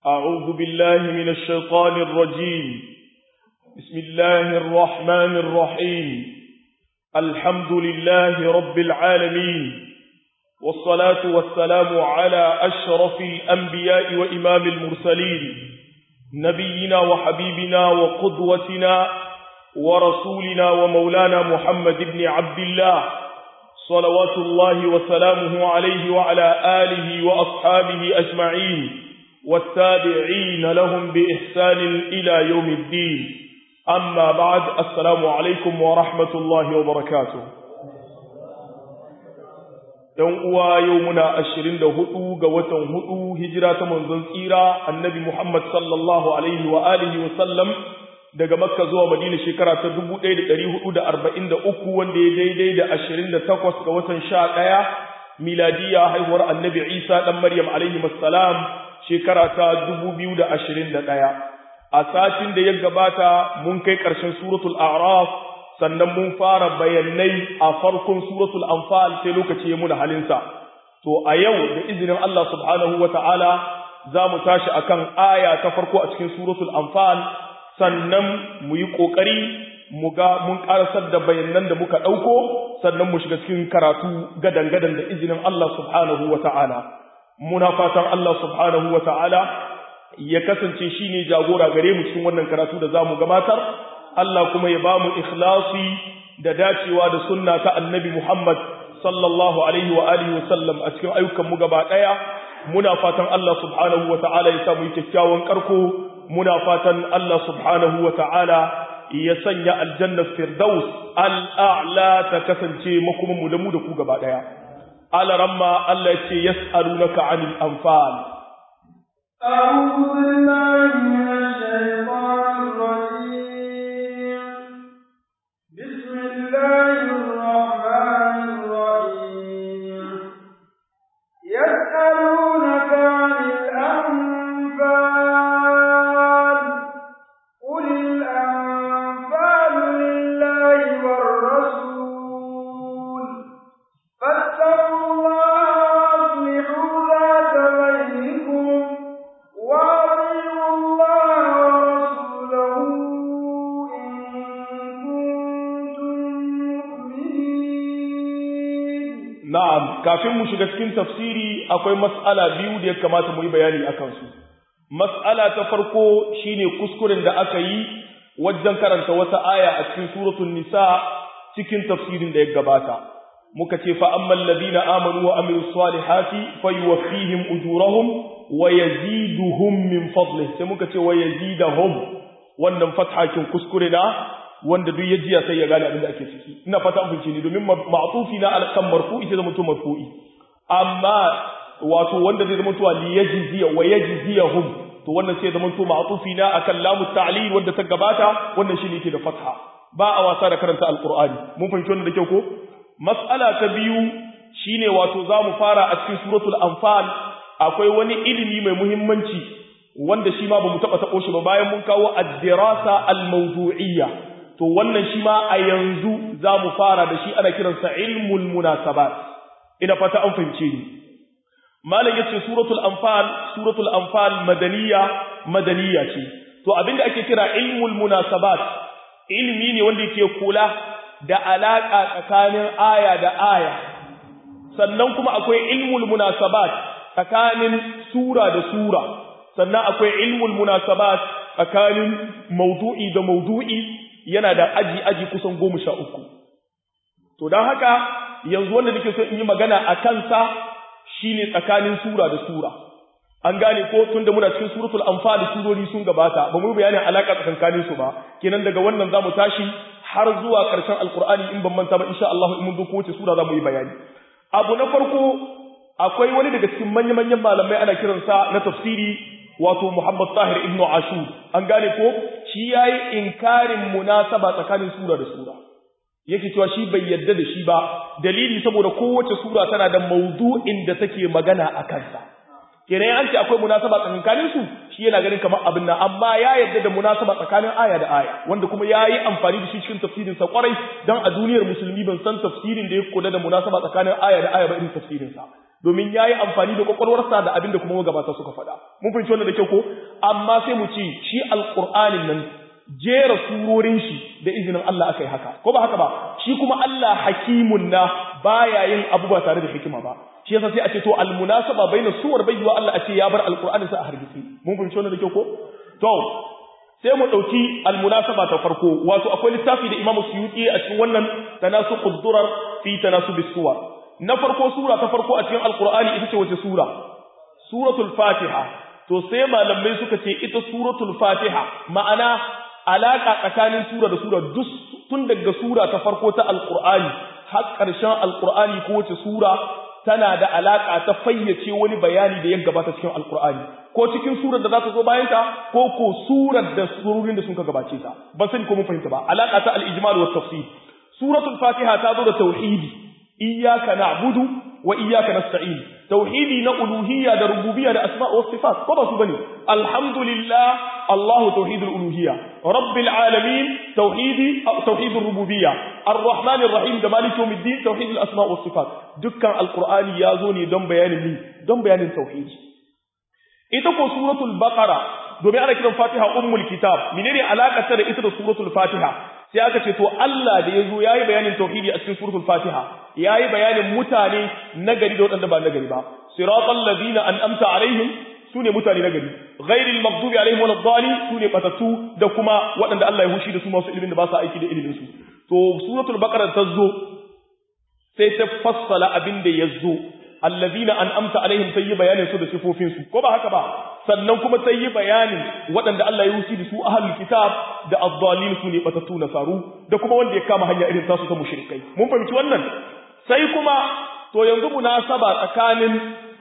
أعوذ بالله من الشيطان الرجيم بسم الله الرحمن الرحيم الحمد لله رب العالمين والصلاة والسلام على أشرف الأنبياء وإمام المرسلين نبينا وحبيبنا وقدوتنا ورسولنا ومولانا محمد بن عبد الله صلوات الله وسلامه عليه وعلى آله وأصحابه أجمعين والتابعين لهم بإحسان إلى يوم الدين أما بعد السلام عليكم ورحمة الله وبركاته ‘Yan uwa yau muna ashirin da hudu ga watan hudu hijira ta manzon tsira annabi Muhammad sallallahu Alaihi wa alihi wasallam daga Makka zuwa Madina shekara ta dubu ɗaya da ɗari hudu da arba'in da uku wanda ya daidai da ashirin da takwas ga watan sha ɗaya miladiya haihuwar annabi Isa ɗan Maryam alaihi salam shekara ta dubu biyu da ashirin da ɗaya. A satin da ya gabata mun kai ƙarshen suratul A'raf sannan mun fara bayanai a farkon suratul Anfal sai lokaci ya muna halinsa. To a yau da izinin Allah subhanahu wa ta'ala za mu tashi akan aya ta farko a cikin suratul Anfal sannan mu yi ƙoƙari mu ga mun ƙarasar da bayanan da muka ɗauko sannan mu shiga cikin karatu gadan-gadan da izinin Allah subhanahu wa ta'ala. Muna fatan Allah subhanahu wa ta'ala ya kasance shi ne jagora gare mu cikin wannan karatu da za mu gabatar, Allah kuma ya ba mu ikhlasi da dacewa da sunna ta annabi Muhammad sallallahu alaihi wa alihi wa sallam a cikin ayyukanmu gaba ɗaya. Muna fatan Allah subhanahu wa ta'ala ya samu kyakkyawan ƙarko muna fatan Allah subhanahu wa ta'ala ya sanya aljanna firdaus al'a'la ta kasance makomanmu da mu da ku gaba ɗaya. Alaramma Allah ya ce, Yas'alunaka anil anfal. أعوذ بالله من الشيطان الرجيم بسم الله الرحمن الرحيم يسألونك عن الأنفال قل الأنفال لله والرسول فاتقوا الله وأصلحوا ذات بينكم وأطيعوا الله ورسوله إن كنتم مؤمنين Na'am, kafin mu shiga cikin tafsiri akwai mas'ala biyu da ya kamata mu yi bayani a kansu. Mas'ala ta farko shine kuskuren da aka yi wajen karanta wata aya a cikin suratul nisa cikin tafsirin da ya gabata. Muka ce fa ammal ladina amanu wa amilus salihati fayuwaffihim ujurahum wa yaziduhum min fadlihi sai muka ce wa yazidahum wannan fathakin kuskure na wanda duk ya jiya sai ya gane abin da ake ciki ina fata an fice ni domin ma'tufi na alkan marfu'i sai zama to marfu'i amma wato wanda zai zama to li yajziya wa yajziyahum to wannan sai zama to ma'tufi na akan lamu ta'lil wanda ta gabata wannan shine yake da fatha ba a wasa da karanta alqur'ani mun fahimci wannan da kyau ko mas'ala ta biyu shine wato zamu fara a cikin suratul anfal akwai wani ilimi mai muhimmanci wanda shi ma bamu taba tabo shi ba bayan mun kawo ad-dirasa al-mawdu'iyya to wannan shi ma a yanzu za mu fara da shi ana kiransa ilmul munasabat ina fata an fahimce ni malam yace suratul anfal suratul anfal madaniya madaniya ce to abinda ake kira ilmul munasabat ilmi ne wanda yake kula da alaka tsakanin aya da aya sannan kuma akwai ilmul munasabat tsakanin sura da sura sannan akwai ilmul munasabat tsakanin maudu'i da maudu'i yana da aji aji kusan goma sha uku to don haka yanzu wanda nake so in yi magana a kansa shine tsakanin sura da sura an gane ko tun da muna cikin suratul anfal surori sun gabata ba mu bayanin alaka tsakanin su ba kenan daga wannan zamu tashi har zuwa karshen alqur'ani in ban manta ba insha Allah in mun zo kowace sura zamu yi bayani abu na farko akwai wani daga cikin manya-manyan malamai ana kiransa na tafsiri wato Muhammad Tahir ibn Ashur an gane ko shi yayi inkarin munasaba tsakanin sura da sura yake cewa shi bai yadda da shi ba dalili saboda kowace sura tana da maudu'in da take magana a kansa kenan an ce akwai munasaba tsakanin su shi yana ganin kamar abin nan amma ya yadda da munasaba tsakanin aya da aya wanda kuma yayi amfani da shi cikin tafsirin sa kwarai dan a duniyar musulmi ban san tafsirin da ya kula da munasaba tsakanin aya da aya ba irin tafsirin sa domin yayi amfani da kwakwalwarsa da abin da kuma magabata suka faɗa mun fahimci wannan da kyau ko amma sai mu ce shi alqur'anin nan jera surorin shi da izinin Allah aka yi haka ko ba haka ba shi kuma Allah hakimun na baya yin abu ba tare da hikima ba shi yasa sai a ce to almunasaba baina suwar bayyuwa Allah a ce ya bar alqur'ani sa a hargitsi mun fahimci wannan da kyau ko to sai mu dauki almunasaba ta farko wato akwai littafi da Imam Suyuti a cikin wannan tanasuqud durar fi tanasubis suwar na farko sura ta farko a cikin alqur'ani ita ce wace sura suratul fatiha to sai malamai suka ce ita suratul fatiha ma'ana alaka tsakanin sura da sura duk tun daga sura ta farko ta alqur'ani har ƙarshen alqur'ani ko wace sura tana da alaka ta fayyace wani bayani da ya gabata cikin alqur'ani ko cikin surar da za ta zo bayan ta ko ko surar da surorin da sun ka gabace ta ba sani ko mun fahimta ba alaka ta al-ijmal wa tafsir suratul fatiha ta zo da tauhidi iyyaka na'budu wa iyyaka nasta'in tauhidi na uluhiyya da rububiyya da asma' wa sifat ko ba su bane alhamdulillah Allah tauhidul uluhiyya rabbil alamin tauhidi tauhidur rububiyya arrahmanir rahim da maliki yawmiddin tauhidul asma' wa sifat dukkan alqur'ani ya zo ne don bayanin ni don bayanin tauhidi ita ko suratul baqara domin ana kiran fatiha ummul kitab menene alakar ta da ita da suratul fatiha sai aka ce to Allah da yazo yayi bayanin tauhidi a cikin suratul Fatiha yayi bayanin mutane nagari da waɗanda ba nagari ba siratal ladina an'amta alaihim sune mutane nagari ghairil maghdubi alaihim waladdallin sune batatu da kuma waɗanda Allah ya hushi da su masu ilimin da ba su aiki da ilimin su to suratul baqara ta zo sai ta fassala abin da yazo alladina an'amta alaihim sai yi bayanin su da sifofin su ko ba haka ba sannan kuma sai yi bayanin waɗanda Allah ya wuce da su ahlul kitab da ad-dallin su ne batatu nasaru da kuma wanda ya kama hanya irin tasu ta mushrikai mun fahimci wannan sai kuma to yanzu munasaba tsakanin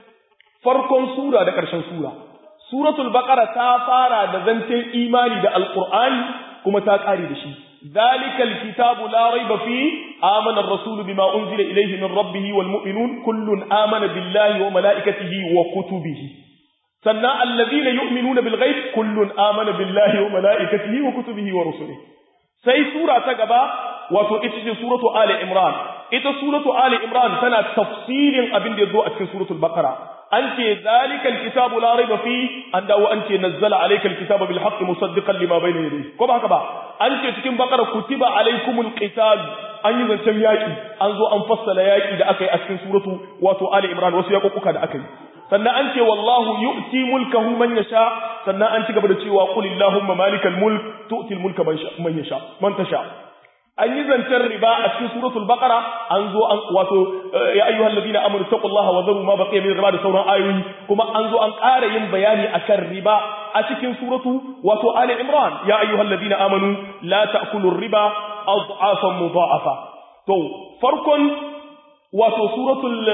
farkon sura da ƙarshen sura suratul baqara ta fara da zancen imani da alqur'ani kuma ta ƙare da shi ذلك الكتاب لا ريب فيه آمن الرسول بما أنزل إليه من ربه والمؤمنون كل آمن بالله وملائكته وكتبه سنة الذين يؤمنون بالغيب كل آمن بالله وملائكته وكتبه ورسله سي سورة تقبى وتؤتي سورة آل إمران إذا سورة آل إمران سنة تفصيل أبن دي الضوء في سورة البقرة أنت ذلك الكتاب لا ريب فيه أن أنت نزل عليك الكتاب بالحق مصدقا لما بين يديه كما كما أنت تكن بقرة كتب عليكم القتال an yi zancen yaƙi an zo an fassala yaƙi da aka yi a cikin suratu wato Ali Imran wasu yaƙuƙuka da aka yi sannan an ce wallahu yu'ti mulkahu man yasha sannan an ci gaba da cewa qul illahumma malikal mulk tu'ti al mulka man yasha man tasha an yi zancen riba a cikin suratul baqara an zo an wato ya ayyuhal ladina amanu taqullaha wa dharu ma baqiya min riba da sauran ayoyi kuma an zo an ƙara yin bayani akan riba a cikin suratu wato ali imran ya ayyuhal ladina amanu la ta'kulu riba adhafan mudha'afa to farkon wato suratul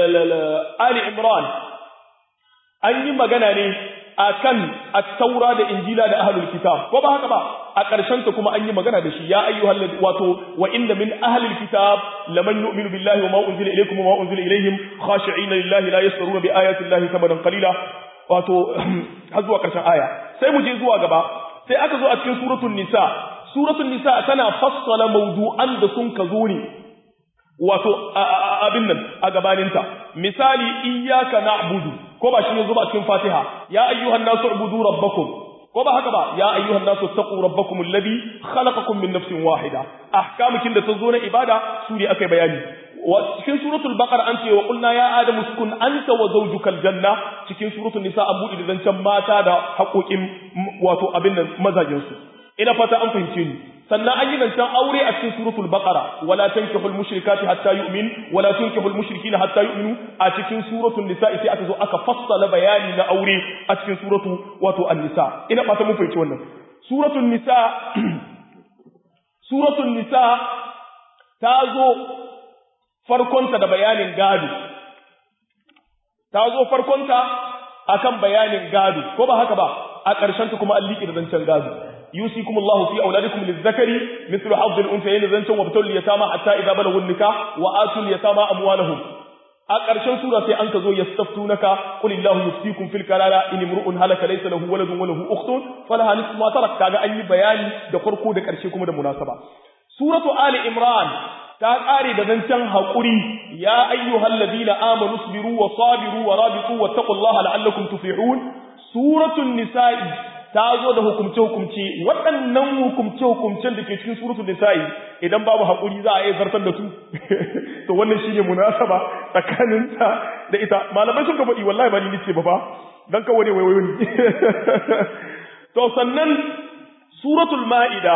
ali imran an yi magana ne akan at-taura da injila da ahlul kitab ko ba haka ba a ƙarshen ta kuma an yi magana da shi ya ayyuhal ladhi wato wa inna min ahlil kitab laman yu'minu billahi wa ma unzila ilaykum wa ma unzila ilayhim khashi'ina lillahi la yasruna bi ayati llahi thamanan qalila wato har zuwa ƙarshen aya sai mu je zuwa gaba sai aka zo a cikin suratul nisa suratul nisa tana fassala mawdu'an da sun ka zo ne wato abin nan a gabaninta misali iyyaka na'budu ko ba shi ne zuba cikin fatiha ya ayyuhan nasu ubudu rabbakum ko ba haka ba ya ayyuhan nasu taqu rabbakum alladhi khalaqakum min nafsin wahida ahkamukin da ta zo na ibada su ne akai bayani wa cikin suratul baqara an ce wa qulna ya adamu uskun anta wa zawjuka aljanna cikin suratul nisa an buɗe da zancen mata da haƙoƙin wato abin nan mazajin su ina fata an fahimce ni sannan an yi zancen aure a cikin suratul baqara wala tankihul mushrikati hatta yu'min wala tunkihul mushrikina hatta yu'minu a cikin suratul nisa sai aka zo aka fassala bayani na aure a cikin suratu wato an-nisa ina fata mun fahimci wannan suratul nisa suratul nisa ta zo farkonta da bayanin gado ta zo farkonta akan bayanin gado ko ba haka ba a ƙarshen ta kuma an liƙi da zancen gado يوصيكم الله في أولادكم للذكر مثل حظ الأنثيين ذنشا وابتلوا اليتامى حتى إذا بلغوا النكاح وآتوا اليتامى أموالهم أقرشن سورة أنك زو يستفتونك قل الله يفتيكم في الكلالة إن امرؤ هلك ليس له ولد وله أخت فلها نصف ما ترك كذا أي بيان دقرقو دقرشيكم ده مناسبة سورة آل إمران ta kare da zancen haƙuri ya ayyuhal ladina amanu sabiru wa sabiru wa rabitu wattaqullaha la'allakum tuflihun suratul nisa'i ta zo da hukumce hukumce waɗannan hukumce hukumcen da ke cikin suratul nisa'i idan babu haƙuri za a iya zartar da su to wannan shine munasaba tsakanin ta da ita malamai sun ka faɗi wallahi ba ni nace ba fa dan kawai ne waiwayo ne to sannan suratul ma'ida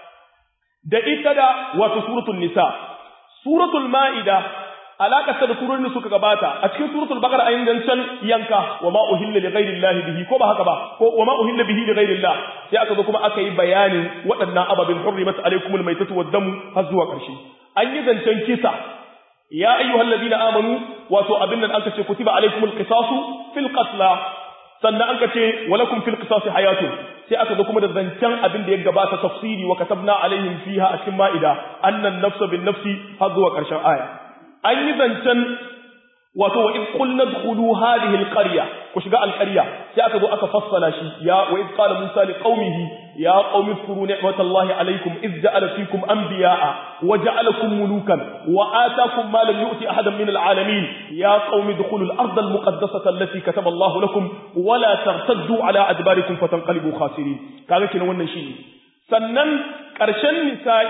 da ita da wato suratul nisa suratul ma'ida alaƙarsa da surorin da suka gabata a cikin suratul baqara ayin dancan yanka wa ma uhilla li ghairi llahi bihi ko ba haka ba ko wa ma uhilla bihi li ghairi llah sai aka zo kuma aka yi bayanin waɗannan ababin hurrimat alaykumul maytatu wad damu har zuwa ƙarshe an yi zancen kisa ya ayyuhal ladina amanu wato abin nan aka ce kutiba alaykumul qisasu fil qatla sannan an ka ce walakum fil qisasi hayatun sai aka zo kuma da zancen abin da ya gabata tafsiri wa katabna alaihim fiha a cikin ma'ida annan nafsa bin nafsi har zuwa ƙarshen aya an yi zancen wato wa in qulna dkhulu hadhihi alqarya ku shiga alqarya sai aka zo aka fassala shi ya wa in qala musa li qaumihi ya qaumi zkuru ni'matallahi alaykum iz ja'ala fikum anbiya'a wa ja'alakum mulukan wa ataakum ma lam yu'ti ahadan min al'alamin ya qaumi dkhulu al-ardha al-muqaddasata allati kataba Allahu lakum wa la tartaddu ala adbarikum fatanqalibu khasirin kaga kenan wannan shi sannan karshen nisa'i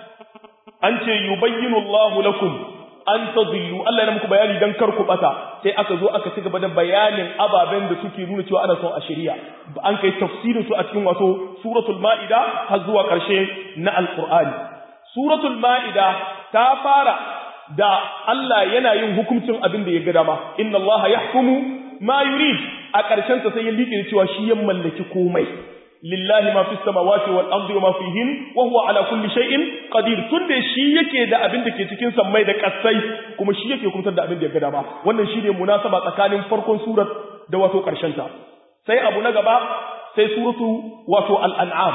an ce yubayyinu Allahu lakum an tadillu Allah ya muku bayani dan kar ku bata sai aka zo aka ci gaba da bayanin ababen da suke nuna cewa ana son a shari'a an kai tafsirin su a cikin wato suratul maida har zuwa karshe na alqur'ani suratul maida ta fara da Allah yana yin hukuncin abin da ya ga dama inna Allah yahkumu ma yurid a karshen ta sai ya liƙe cewa shi ya mallaki komai lillahi ma fi samawati wal ardi wa ma fihin wa huwa ala kulli shay'in qadir tunda shi yake da abin da ke cikin sammai da kasai kuma shi yake kumtar da abin da ya ga dama wannan shine munasaba tsakanin farkon surar da wato karshen ta sai abu na gaba sai suratu wato al-an'am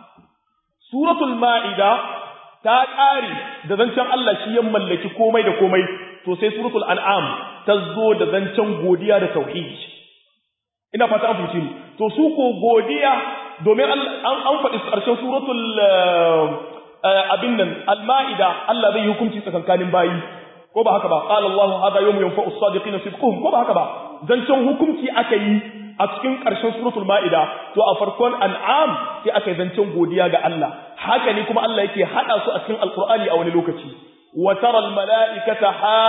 suratul ma'ida ta ƙare da zancen Allah shi ya mallaki komai da komai to sai suratul an'am ta zo da zancen godiya da tauhidi ina fata an fahimci ni to su ko godiya domin an faɗi ƙarshen suratul abin nan al-ma'ida Allah zai hukunci tsakankanin bayi ko ba haka ba qala Allah hada yawmu yanfa'u as-sadiqina sidquhum ko ba haka ba zancen hukunci aka yi a cikin ƙarshen suratul ma'ida to a farkon an'am sai aka yi zancen godiya ga Allah haka ne kuma Allah yake hada su a cikin alqur'ani a wani lokaci wa tara al-mala'ikata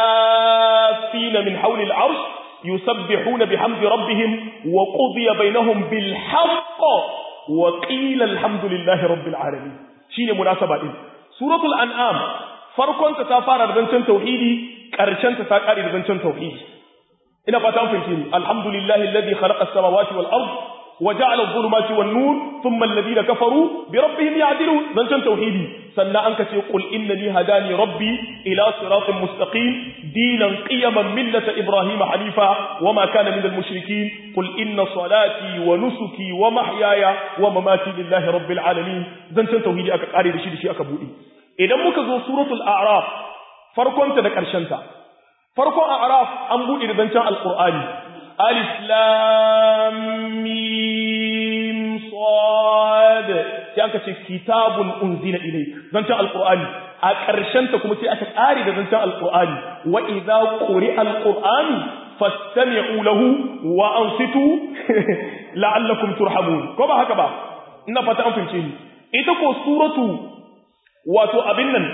hafina min hawli al-'arsh yusabbihuna bihamdi rabbihim wa qudiya bainahum bil haqq wa qila alhamdulillahi rabbil alamin shine munasaba din suratul an'am farkon ta ta fara da zancen tauhidi karshen ta ta kare da zancen tauhidi ina fata an fahimci ni alhamdulillahi alladhi khalaqa as-samawati wal ard wa ja'ala adh-dhulumati wan nur thumma alladhina kafaru bi rabbihim ya'dilun zancen tauhidi sannan an kace qul innani hadani rabbi ila siratin mustaqim dinan qiyaman millata ibrahim hanifa wama kana minal mushrikeen qul inna salati wa nusuki wa mahyaya wa mamati lillahi rabbil alamin zancen tauhidi aka kare da shi da shi aka bude idan muka zo suratul a'raf farkon ta da karshen ta farkon a'raf an bude da zancen alqur'ani alif lam mim sad sai aka ce kitabun unzila ilayk zancen alqur'ani a ƙarshen ta kuma sai aka ƙare da zancen alqur'ani wa idza quri'a alqur'anu fastami'u lahu wa ansitu la'allakum turhamun ko ba haka ba ina fata an fince ni ita ko suratu wato abin nan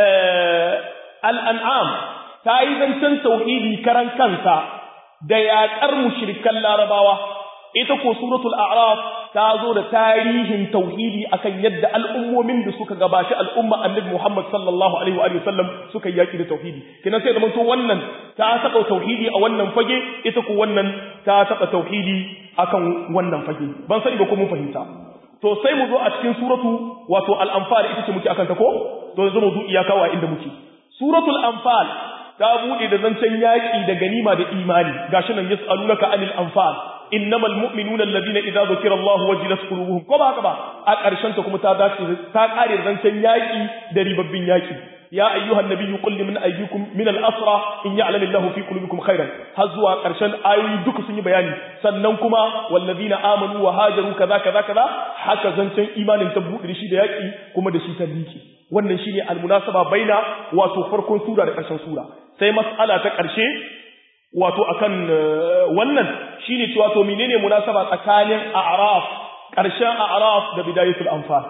al-an'am ta yi zancen tauhidi karan kansa da yaƙar mushrikan larabawa ita ko suratul a'raf ta zo da tarihin tauhidi akan yadda al'ummomin da suka gabashi al'umma annabi Muhammad sallallahu alaihi wa sallam suka yaki da tauhidi kina sai da mun wannan ta saka tauhidi a wannan fage ita ko wannan ta saka tauhidi akan wannan fage ban sani ba ko mun fahimta to sai mu zo a cikin suratu wato al-anfal ita ce muke akan ta ko to yanzu mu zo iyaka wa inda muke suratul anfal ta bude da zancen yaki da ganima da imani gashi nan yas'alunaka anil anfal innamal mu'minuna alladhina idza dhukira Allah wajilat qulubuhum ko ba haka ba a ƙarshen ta kuma ta dace ta kare zancen yaki da ribabbin yaki ya ayyuhan nabiyyu qul liman aydikum min al-asra in ya'lam Allahu fi qulubikum khairan har zuwa karshen ayoyi duka sun yi bayani sannan kuma wallazina amanu wa hajaru kaza kaza kaza haka zancen imanin ta buɗe shi da yaki kuma da shi ta liki wannan shine al-munasaba baina wato farkon sura da karshen sura sai mas'ala ta karshe wato akan wannan shine cewa to menene munasaba tsakanin a'raf karshen a'raf da bidayatul anfal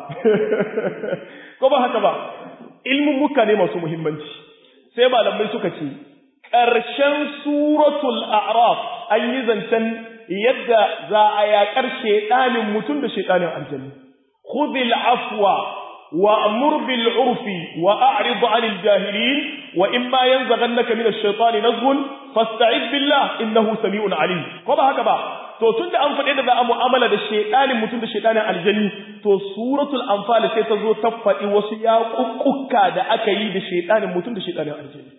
ko ba haka ba ilmin muka ne masu muhimmanci sai malamai suka ce karshen suratul a'raf an yi zancen yadda za a yaƙar shedanin mutum da shedanin aljanna khudhil afwa وأمر بالعرف وأعرض عن الجاهلين وإما ينزغنك من الشيطان نزغ فاستعذ بالله إنه سميع عليم كما هكذا to tunda an faɗi da za a mu'amala da shaytanin mutum da shaytanin aljanni to suratul anfal sai ta zo ta faɗi wasu yaƙuƙuka da aka yi da shaytanin mutum da shaytanin aljanni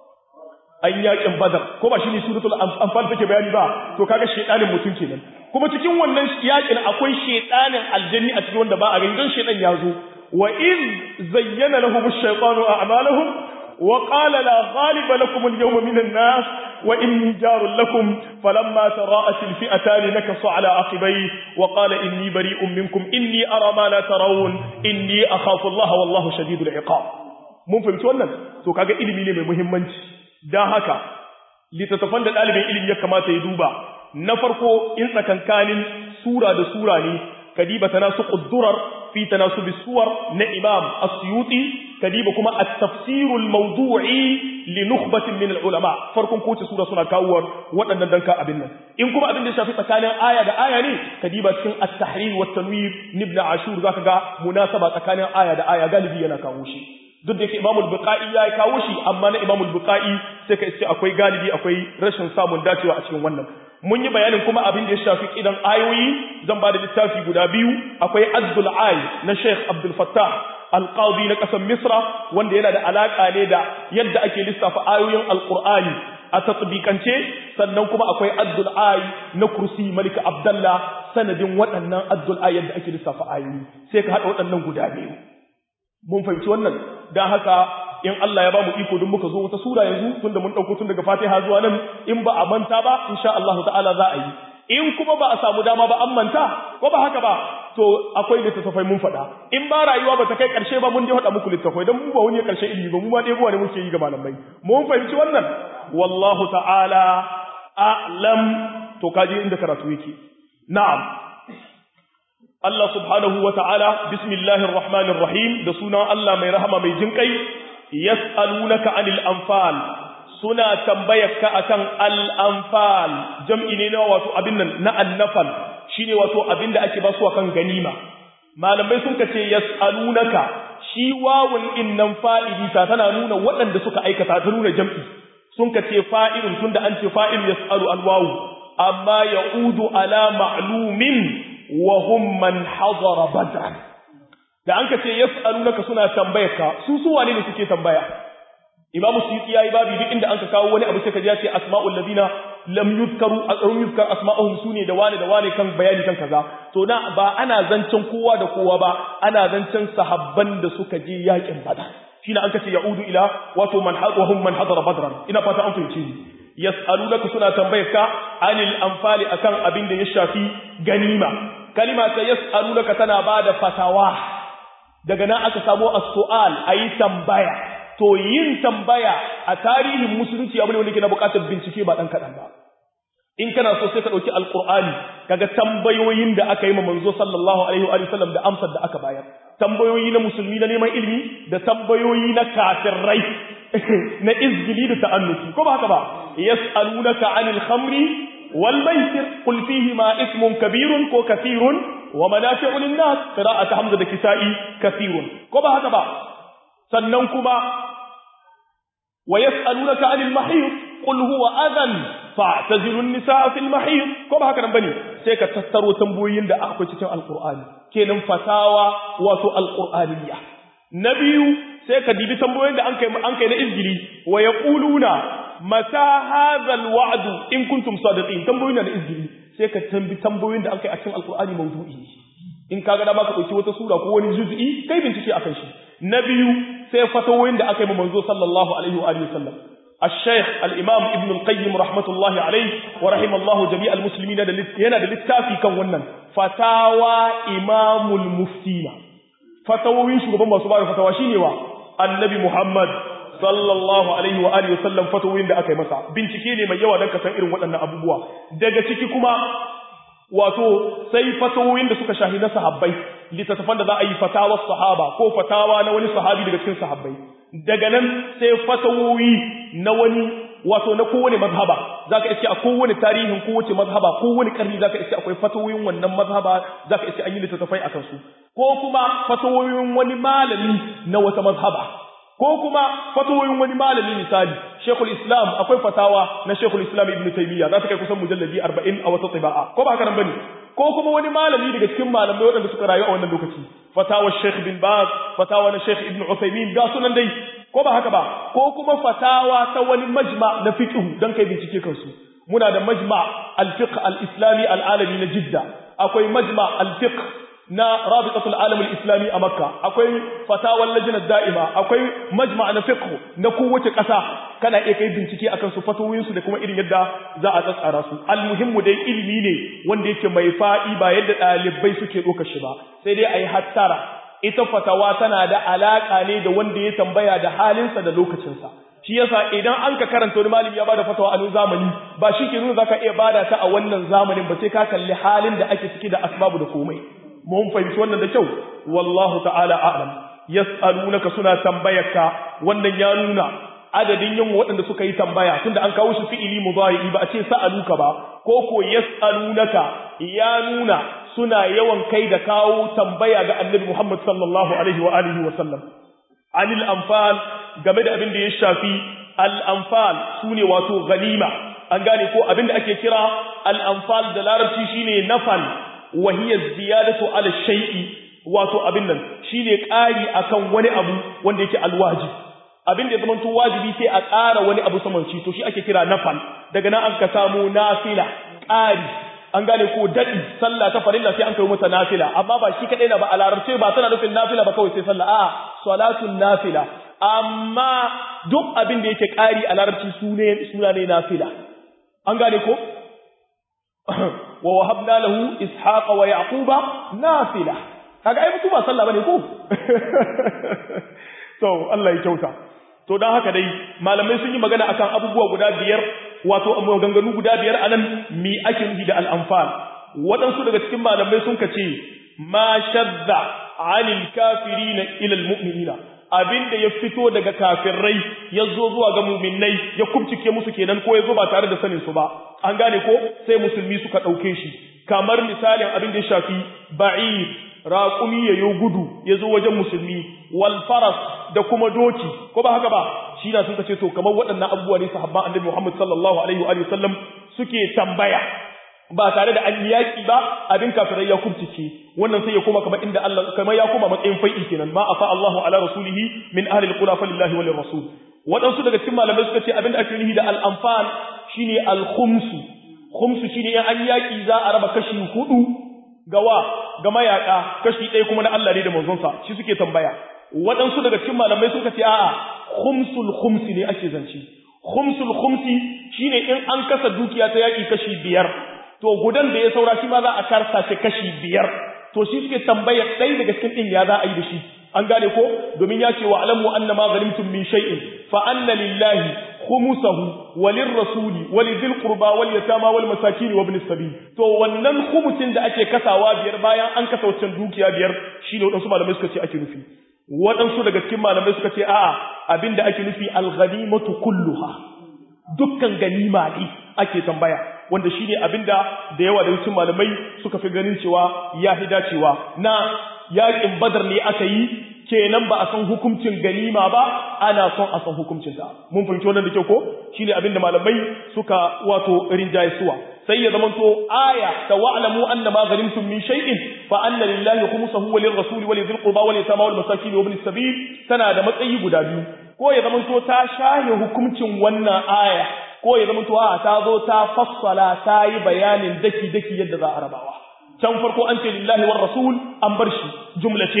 an yaƙin badar ko ba shine suratul anfal take bayani ba to kaga shaytanin mutum kenan kuma cikin wannan yaƙin akwai shaytanin aljanni a cikin wanda ba a ganin don shaytan ya zo وإذ زين لهم الشيطان أعمالهم وقال لا غالب لكم اليوم من الناس وإني جار لكم فلما تراءت الفئتان نكص على عقبيه وقال إني بريء منكم إني أرى ما لا ترون إني أخاف الله والله شديد العقاب mun fahimci wannan to kaga ilimi ne mai muhimmanci dan haka littattafan da ɗalibin ilimi ya kamata ya duba na farko in tsakankanin sura da sura ne kadiba tanasu quddurar في تناسب الصور لإمام السيوطي كديب كما التفسير الموضوعي لنخبة من العلماء فرق كوت سورة سورة كاور وأن ندنك أبنا إن كما أبن شافي تكان آية دا آية ني كديب كن التحرير والتنوير نبن عاشور ذاك مناسبة تكان آية دا آية غالبية نكاوشي duk da yake imamul buqa'i ya kawo shi amma na imamul buqa'i sai ka iske akwai galibi akwai rashin samun dacewa a cikin wannan mun yi bayanin kuma abin da ya shafi kidan ayoyi zan ba da littafi guda biyu akwai azdul ay na sheikh abdul fattah alqadi na kasar misra wanda yana da alaka ne da yadda ake lissafa ayoyin alqur'ani a tatbikance sannan kuma akwai azdul ay na kursi malika abdallah sanadin waɗannan azdul ay yadda ake lissafa ayoyi sai ka haɗa waɗannan guda biyu mun fahimci wannan dan haka in Allah ya ba mu iko don muka zo wata sura yanzu tunda mun dauko tun daga Fatiha zuwa nan in ba a manta ba insha Allah ta'ala za a yi in kuma ba a samu dama ba an manta ko ba haka ba to akwai littattafai mun faɗa in ba rayuwa ba ta kai ƙarshe ba mun je faɗa muku littattafai don mu ba wani ƙarshe ilimi ba mu ma ɗebo ne muke yi ga malamai mun fahimci wannan wallahu ta'ala a'lam to kaje inda karatu yake na'am Allah subhanahu wa ta'ala, bismillahir rahmanir rahim da sunan Allah mai rahama mai jinƙai, yas'alunaka anil anfal suna tambayarka akan al-anfal jam'i ne na wato abin nan na annafal shine wato abin da ake basu akan ganima malamai sun kace yas'alunaka shi wawun innan fa'ili ta tana nuna waɗanda suka aikata ta nuna jam'i sun kace fa'ilun tunda an ce fa'il yas'alu al-wawu amma ya'udu ala ma'lumin wa hum man hadara badran da an kace yas'alunaka suna tambayarka su su wane ne suke tambaya imamu suyuti yayi babu duk inda anka kawo wani abu sai ka ji ya ce asma'ul ladina lam yuzkaru azrun yuzkar asma'uhum sune da wane da wane kan bayani kan kaza to na ba ana zancen kowa da kowa ba ana zancen sahabban da suka je yakin badar shine an kace yaudu ila wato man hadahum man hadara badran ina fata an fahimci ni yas'alunaka suna tambayarka anil anfali akan abin da ya shafi ganima kalima ta yas'alunaka tana bada fatawa daga nan aka samo as-su'al ayi tambaya to yin tambaya a tarihin musulunci abu ne wanda ke na bukatar bincike ba dan kadan ba in kana so sai ka dauki alqur'ani kaga tambayoyin da aka yi ma manzo sallallahu alaihi wa sallam da amsar da aka bayar tambayoyi na musulmi na neman ilimi da tambayoyi na kafirai na izgili da ta'annuki ko ba haka ba yas'alunaka 'anil khamri wal maisir qul fihi ma ismun kabirun ko kathirun wa manafi'u lin-nas qira'atu hamza da kisa'i kathirun ko ba haka ba sannan kuma wa yas'alunaka 'anil mahid qul huwa adhan fa'tazilu an-nisaa fil mahid ko ba haka nan bane sai ka tattaro tambayoyin da akwai cikin alqur'ani kenan fatawa wato alqur'aniyya na biyu sai ka dibi tambayoyin da an kai an kai na izgili wa yaquluna mata hadha alwa'd in kuntum sadiqin tambayoyin da izgili sai ka tambi tambayoyin da an kai a cikin alqur'ani mawdu'i in kaga da baka dauki wata sura ko wani juz'i kai bincike akan shi na biyu sai fatawoyin da aka yi manzo sallallahu alaihi wa alihi wasallam الشيخ الإمام ابن القيم رحمة الله عليه ورحم الله جميع المسلمين yana da littafi kan wannan fatawa imamul muftina fatawoyin shugaban masu bada fatawa shine wa annabi Muhammad sallallahu alaihi wa alihi wasallam fatawoyin da aka yi masa bincike ne mai yawa dan ka san irin waɗannan abubuwa daga ciki kuma wato sai fatawoyin da suka shahi na sahabbai littattafan da za a yi fatawa sahaba ko fatawa na wani sahabi daga cikin sahabbai daga nan sai fatawoyi na wani wato na kowane mazhaba zaka iske a kowane tarihin kowace mazhaba kowane karni zaka iske akwai fatawoyin wannan mazhaba zaka iske an yi littattafai akan su ko kuma fatawoyin wani malami na wata mazhaba ko kuma fatawoyin wani malami misali Sheikhul Islam akwai fatawa na Sheikhul Islam Ibn Taymiyyah za ta kai kusan mujalladi 40 a wata tiba'a ko ba haka nan bane ko kuma wani malami daga cikin malamai waɗanda suka rayu a wannan lokaci fatawa Sheikh bin Baz fatawa na Sheikh Ibn Uthaymeen ga sunan dai ko ba haka ba ko kuma fatawa ta wani majma na fiqh dan kai bincike kansu muna da majma al-fiqh al-islami al-alami na Jidda akwai majma al-fiqh na rabitatul alam al-islami a makka akwai fatawar lajinar da'ima akwai majma na fiqh na kowace ƙasa kana iya kai bincike akan su fatawoyin su da kuma irin yadda za a tsatsara su almuhimmu dai ilimi ne wanda yake mai fa'i ba yadda ɗalibai suke ɗaukar shi ba sai dai ayi hattara ita fatawa tana da alaka ne da wanda ya tambaya da halinsa da lokacinsa shi yasa idan an ka karanta wani malami ya bada fatawa a nan zamani ba shi ke nuna zaka iya bada ta a wannan zamanin ba sai ka kalli halin da ake ciki da asbabu da komai mun fahimci wannan da kyau wallahu ta'ala a'lam yas'alunaka suna tambayarka wannan ya nuna adadin yin waɗanda suka yi tambaya tunda an kawo shi fi'ili mudari ba a ce sa'aluka ba ko ko yas'alunaka ya nuna suna yawan kai da kawo tambaya ga annabi Muhammad sallallahu alaihi wa alihi wa sallam anil anfal game da abin da ya shafi al anfal sune wato ganima an gane ko abin da ake kira al anfal da larabci shine nafal wa hiya ziyadatu ala shay'i wato abin nan shine ƙari akan wani abu wanda yake alwajib abin da ya zama wajibi sai a ƙara wani abu saman shi to shi ake kira nafal daga nan an ka samu nafila ƙari an gane ko daɗi sallah ta farilla sai an kai mata nafila amma ba shi kaɗai na ba a larabce ba tana nufin nafila ba kawai sai sallah a salatun nafila amma duk abin da yake ƙari a larabci suna ne nafila an gane ko wa wahabna lahu ishaqa wa yaquba nafila kaga ai mutu ba sallah bane ko to Allah ya kyauta to dan haka dai malamai sun yi magana akan abubuwa guda biyar wato maganganu guda biyar anan mi ake nufi da al-anfal waɗansu daga cikin malamai sun kace ma shadda anil kafirina ila al-mu'minina abinda ya fito daga kafirai ya zo zuwa ga muminai ya kubcike musu kenan ko ya zo ba tare da sanin su ba an gane ko sai musulmi suka ɗauke shi kamar misalin abin da ya shafi ba'ir raƙumi ya yo gudu ya zo wajen musulmi wal faras da kuma doki ko ba haka ba shi na sun ce to kamar waɗannan abubuwa ne sahabban annabi Muhammad sallallahu alaihi wa sallam suke tambaya ba tare da an yaƙi ba abin kafirai ya kubcice wannan sai ya koma kamar inda Allah kamar ya koma matsayin fai'i kenan ma afa Allahu ala rasulihi min ahli alqura falillahi wal rasul waɗansu daga cikin malamai suka ce abin da ake nufi da al-anfal shine al-khumsu khumsu shine in an yaƙi za a raba kashi hudu gawa ga mayaka kashi ɗaya kuma na Allah ne da manzonsa shi suke tambaya waɗansu daga cikin malamai suka ce a'a khumsul khumsi ne ake zance khumsul khumsi shine in an kasa dukiya ta yaƙi kashi biyar to gudan da ya saura shi ma za a karsa shi kashi biyar to shi suke tambaya ɗaya daga cikin ɗin ya za a yi da shi an gane ko domin ya ce wa alamu anna ma ghanimtum min shay'in fa anna lillahi khumsahu walir rasuli walidhil qurba wal yatama wal masakin wa ibn sabil to wannan khumsin da ake kasawa biyar bayan an kasa wancan dukiya biyar shine wadansu malamai suka ce ake nufi wadansu daga cikin malamai suka ce a'a abinda ake nufi al ghanimatu kulluha dukkan ganima ne ake tambaya wanda shine abinda da yawa da cikin malamai suka fi ganin cewa ya hi dacewa na yaƙin badar ne aka yi kenan ba a san hukuncin ganima ba ana son a san hukuncin ta mun fahimci wannan da kyau ko shine abinda malamai suka wato rinjaye suwa sai ya zamanto aya ta wa'lamu anna ma ghanimtum min shay'in fa anna lillahi khumsahu wa lirrasuli wa lidhil qurba wa litama wal masakin wa ibn sabil tana da matsayi guda biyu ko ya zamanto ta shahe hukuncin wannan aya ko ya zamanto a ta zo ta fassala ta yi bayanin daki daki yadda za a rabawa can farko an ce lillahi war rasul an bar shi jumla ce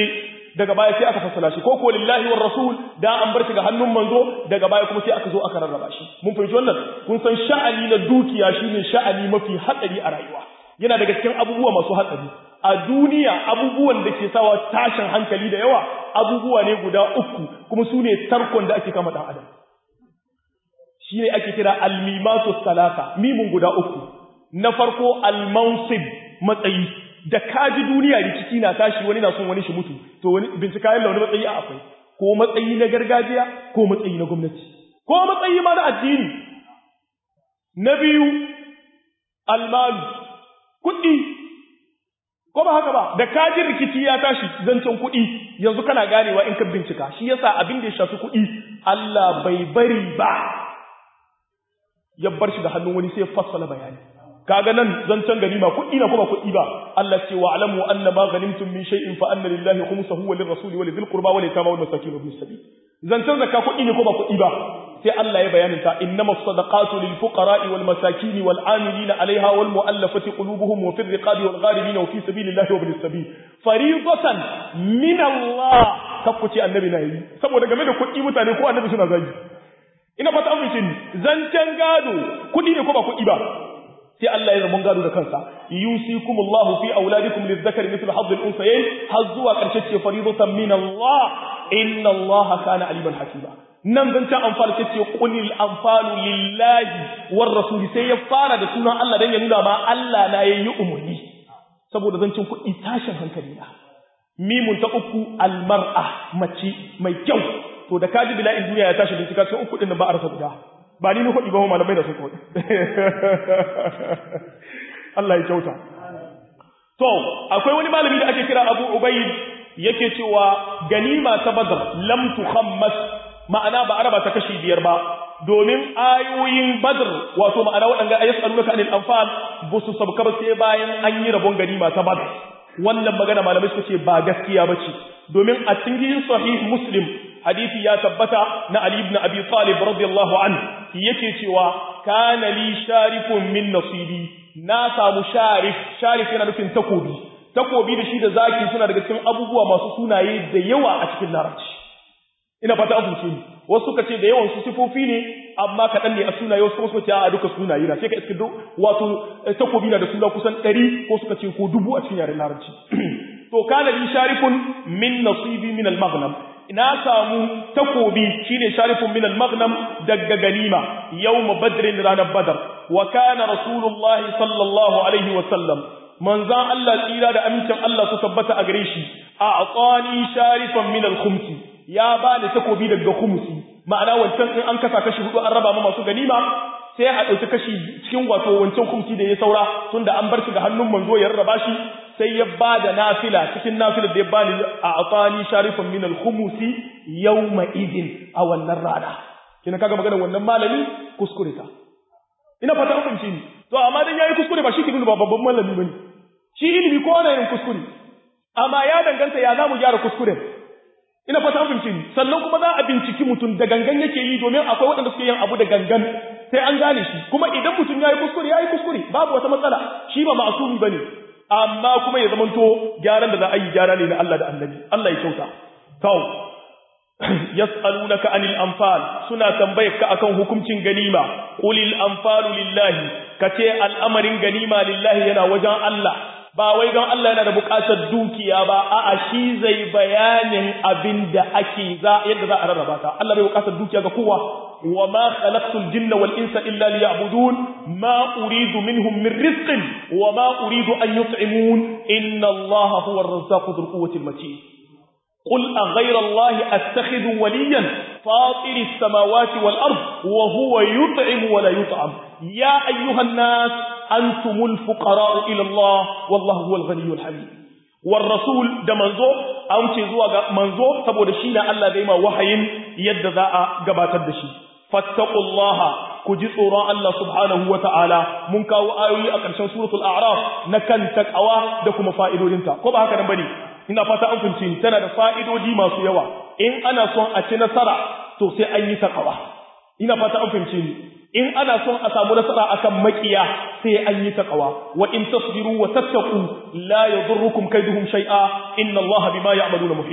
daga baya sai aka fassala shi ko ko lillahi war rasul da an bar shi ga hannun manzo daga baya kuma sai aka zo aka rarraba shi mun fahimci wannan kun san sha'ani na dukiya shine sha'ani mafi hatsari a rayuwa yana daga cikin abubuwa masu hatsari a duniya abubuwan da ke sawa tashin hankali da yawa abubuwa ne guda uku kuma su ne tarkon da ake kama dan adam shi ne ake kira almimatu salasa mimun guda uku na farko almansib matsayi da kaji duniya rikici na tashi wani na son wani shi mutu to wani bincika yalla wani matsayi a akwai ko matsayi na gargajiya ko matsayi na gwamnati ko matsayi ma na addini na biyu almalu kuɗi ko ba haka ba da kajin rikici ya tashi zancen kuɗi yanzu kana ganewa in ka bincika shi yasa abin da ya shafi kuɗi Allah bai bari ba ya bar shi da hannun wani sai fassala bayani kaga nan zancen ganima kuɗi na kuma kuɗi ba Allah ce wa alamu anna ma ghanimtum min shay'in fa anna lillahi khumsahu wa lirrasuli wa lidhil qurba wa lil yatama wal masakin wa ibn sabil zancen zakka kuɗi ne ko ba kuɗi ba sai Allah ya bayanin ta innamas sadaqatu lil fuqara'i wal masakin wal amilina 'alayha wal mu'allafati qulubuhum wa fir riqabi wal gharibin wa fi sabilillahi wa ibn sabil fariidatan min Allah kakkuce annabi na yi saboda game da kuɗi mutane ko annabi suna zagi ina fata amince ni zancen gado kuɗi ne ko ba kuɗi ba sai Allah ya zama gado da kansa yusikumullahu fi auladikum lizzakari mithlu hadd al-unsayayn har zuwa karshe ce faridatan min Allah inna Allah kana aliman hakima nan zancen amfani ce ce qulil anfalu lillahi war rasuli sai ya fara da sunan Allah dan ya nuna ma Allah na yayi umurni saboda zancen kuɗi tashin hankali na mimun ta uku almar'a mace mai kyau to da kaji bila'in duniya ya tashi bincika sai uku din ba a rasa guda ba ni ni kuɗi ba malamai da su kuɗi Allah ya kyauta to akwai wani malami da ake kira Abu Ubayd yake cewa ganima ta Badr lam tukhammas ma'ana ba araba ta kashi biyar ba domin ayoyin Badr wato ma'ana waɗanda ayyasalunaka anil anfal busu sabka ba sai bayan an yi rabon ganima ta Badr wannan magana malamai suka ce ba gaskiya bace domin a cikin sahih Muslim hadisi ya tabbata na Ali ibn Abi Talib radiyallahu anhu yake cewa kana li sharifun min nasibi na samu sharif sharif yana nufin takobi takobi da shi da zaki suna daga cikin abubuwa masu sunaye da yawa a cikin larabci ina fata an fahimce ni wasu suka ce da yawan su sifofi ne amma kaɗan ne a sunaye wasu kuma suka ce a duka sunaye na sai ka iska wato takobi na da suna kusan ɗari ko suka ce ko dubu a cikin yaren larabci to kana li sharifun min nasibi min al-maghnam na samu takobi shine sharifun min al-maghnam daga ganima yawm badrin ranar badar wa kana rasulullahi sallallahu alaihi wa sallam manzan Allah tsira da amincin Allah su tabbata a gare shi a aqani sharifan min al-khumsi ya bani takobi daga khumsi ma'ana wancan in an kasa kashi hudu an raba ma masu ganima sai a ɗauki kashi cikin wato wancan khumsi da ya saura tunda an bar shi ga hannun manzo ya rarraba shi sai ya ba da nafila cikin nafila da ya bani a atani sharifan min al-khumusi yawma idin a wannan rana kina kaga magana wannan malami kuskure ta ina fata kun fahimci ni to amma dan yayi kuskure ba shi ke nuna ba babban malami bane shi ilimi ko ana yin kuskure amma ya danganta ya zamu gyara kuskure ina fata kun fahimci ni sannan kuma za a binciki mutum da gangan yake yi domin akwai waɗanda suke yin abu da gangan sai an gane shi kuma idan mutum yayi kuskure yayi kuskure babu wata matsala shi ba ma'asumi bane amma kuma ya zamanto gyaran da za a yi gyara ne na Allah da annabi Allah ya kyauta to yas'alunaka anil anfal suna tambayar ka akan hukuncin ganima qulil anfalu lillahi kace al'amarin ganima lillahi yana wajen Allah ba wai don Allah yana da buƙatar dukiya ba a'a shi zai bayanin abin da ake za yadda za a rarraba ta Allah bai buƙatar dukiya ga kowa wa ma khalaqtul jinna wal insa illa liya'budun ma uridu minhum min rizqin wa ma uridu an yut'imun inna Allah huwa ar-razzaqu dhul quwwati al-matin قل أغير الله أتخذ وليا فاطر السماوات والأرض وهو يطعم ولا يطعم يا أيها الناس أنتم الفقراء إلى الله والله هو الغني الحميد والرسول ده منزو أو تزوى منزو سبو دشينا الله ديما وحين يد ذا قبات الدشي فاتقوا الله كجي صورا الله سبحانه وتعالى من كاو آيوي أكرشان سورة الأعراف نكن تكأوا دكم فائدو لنتا كوبا هكذا بني ina fata an fahimci tana da fa'idodi masu yawa in ana son a ci nasara to sai an yi takawa ina fata an fahimci ni in ana son a samu nasara akan makiya sai an yi takawa wa in tasbiru wa tattaqu la yadurrukum kaiduhum shay'a inna allaha bima ya'maluna muhit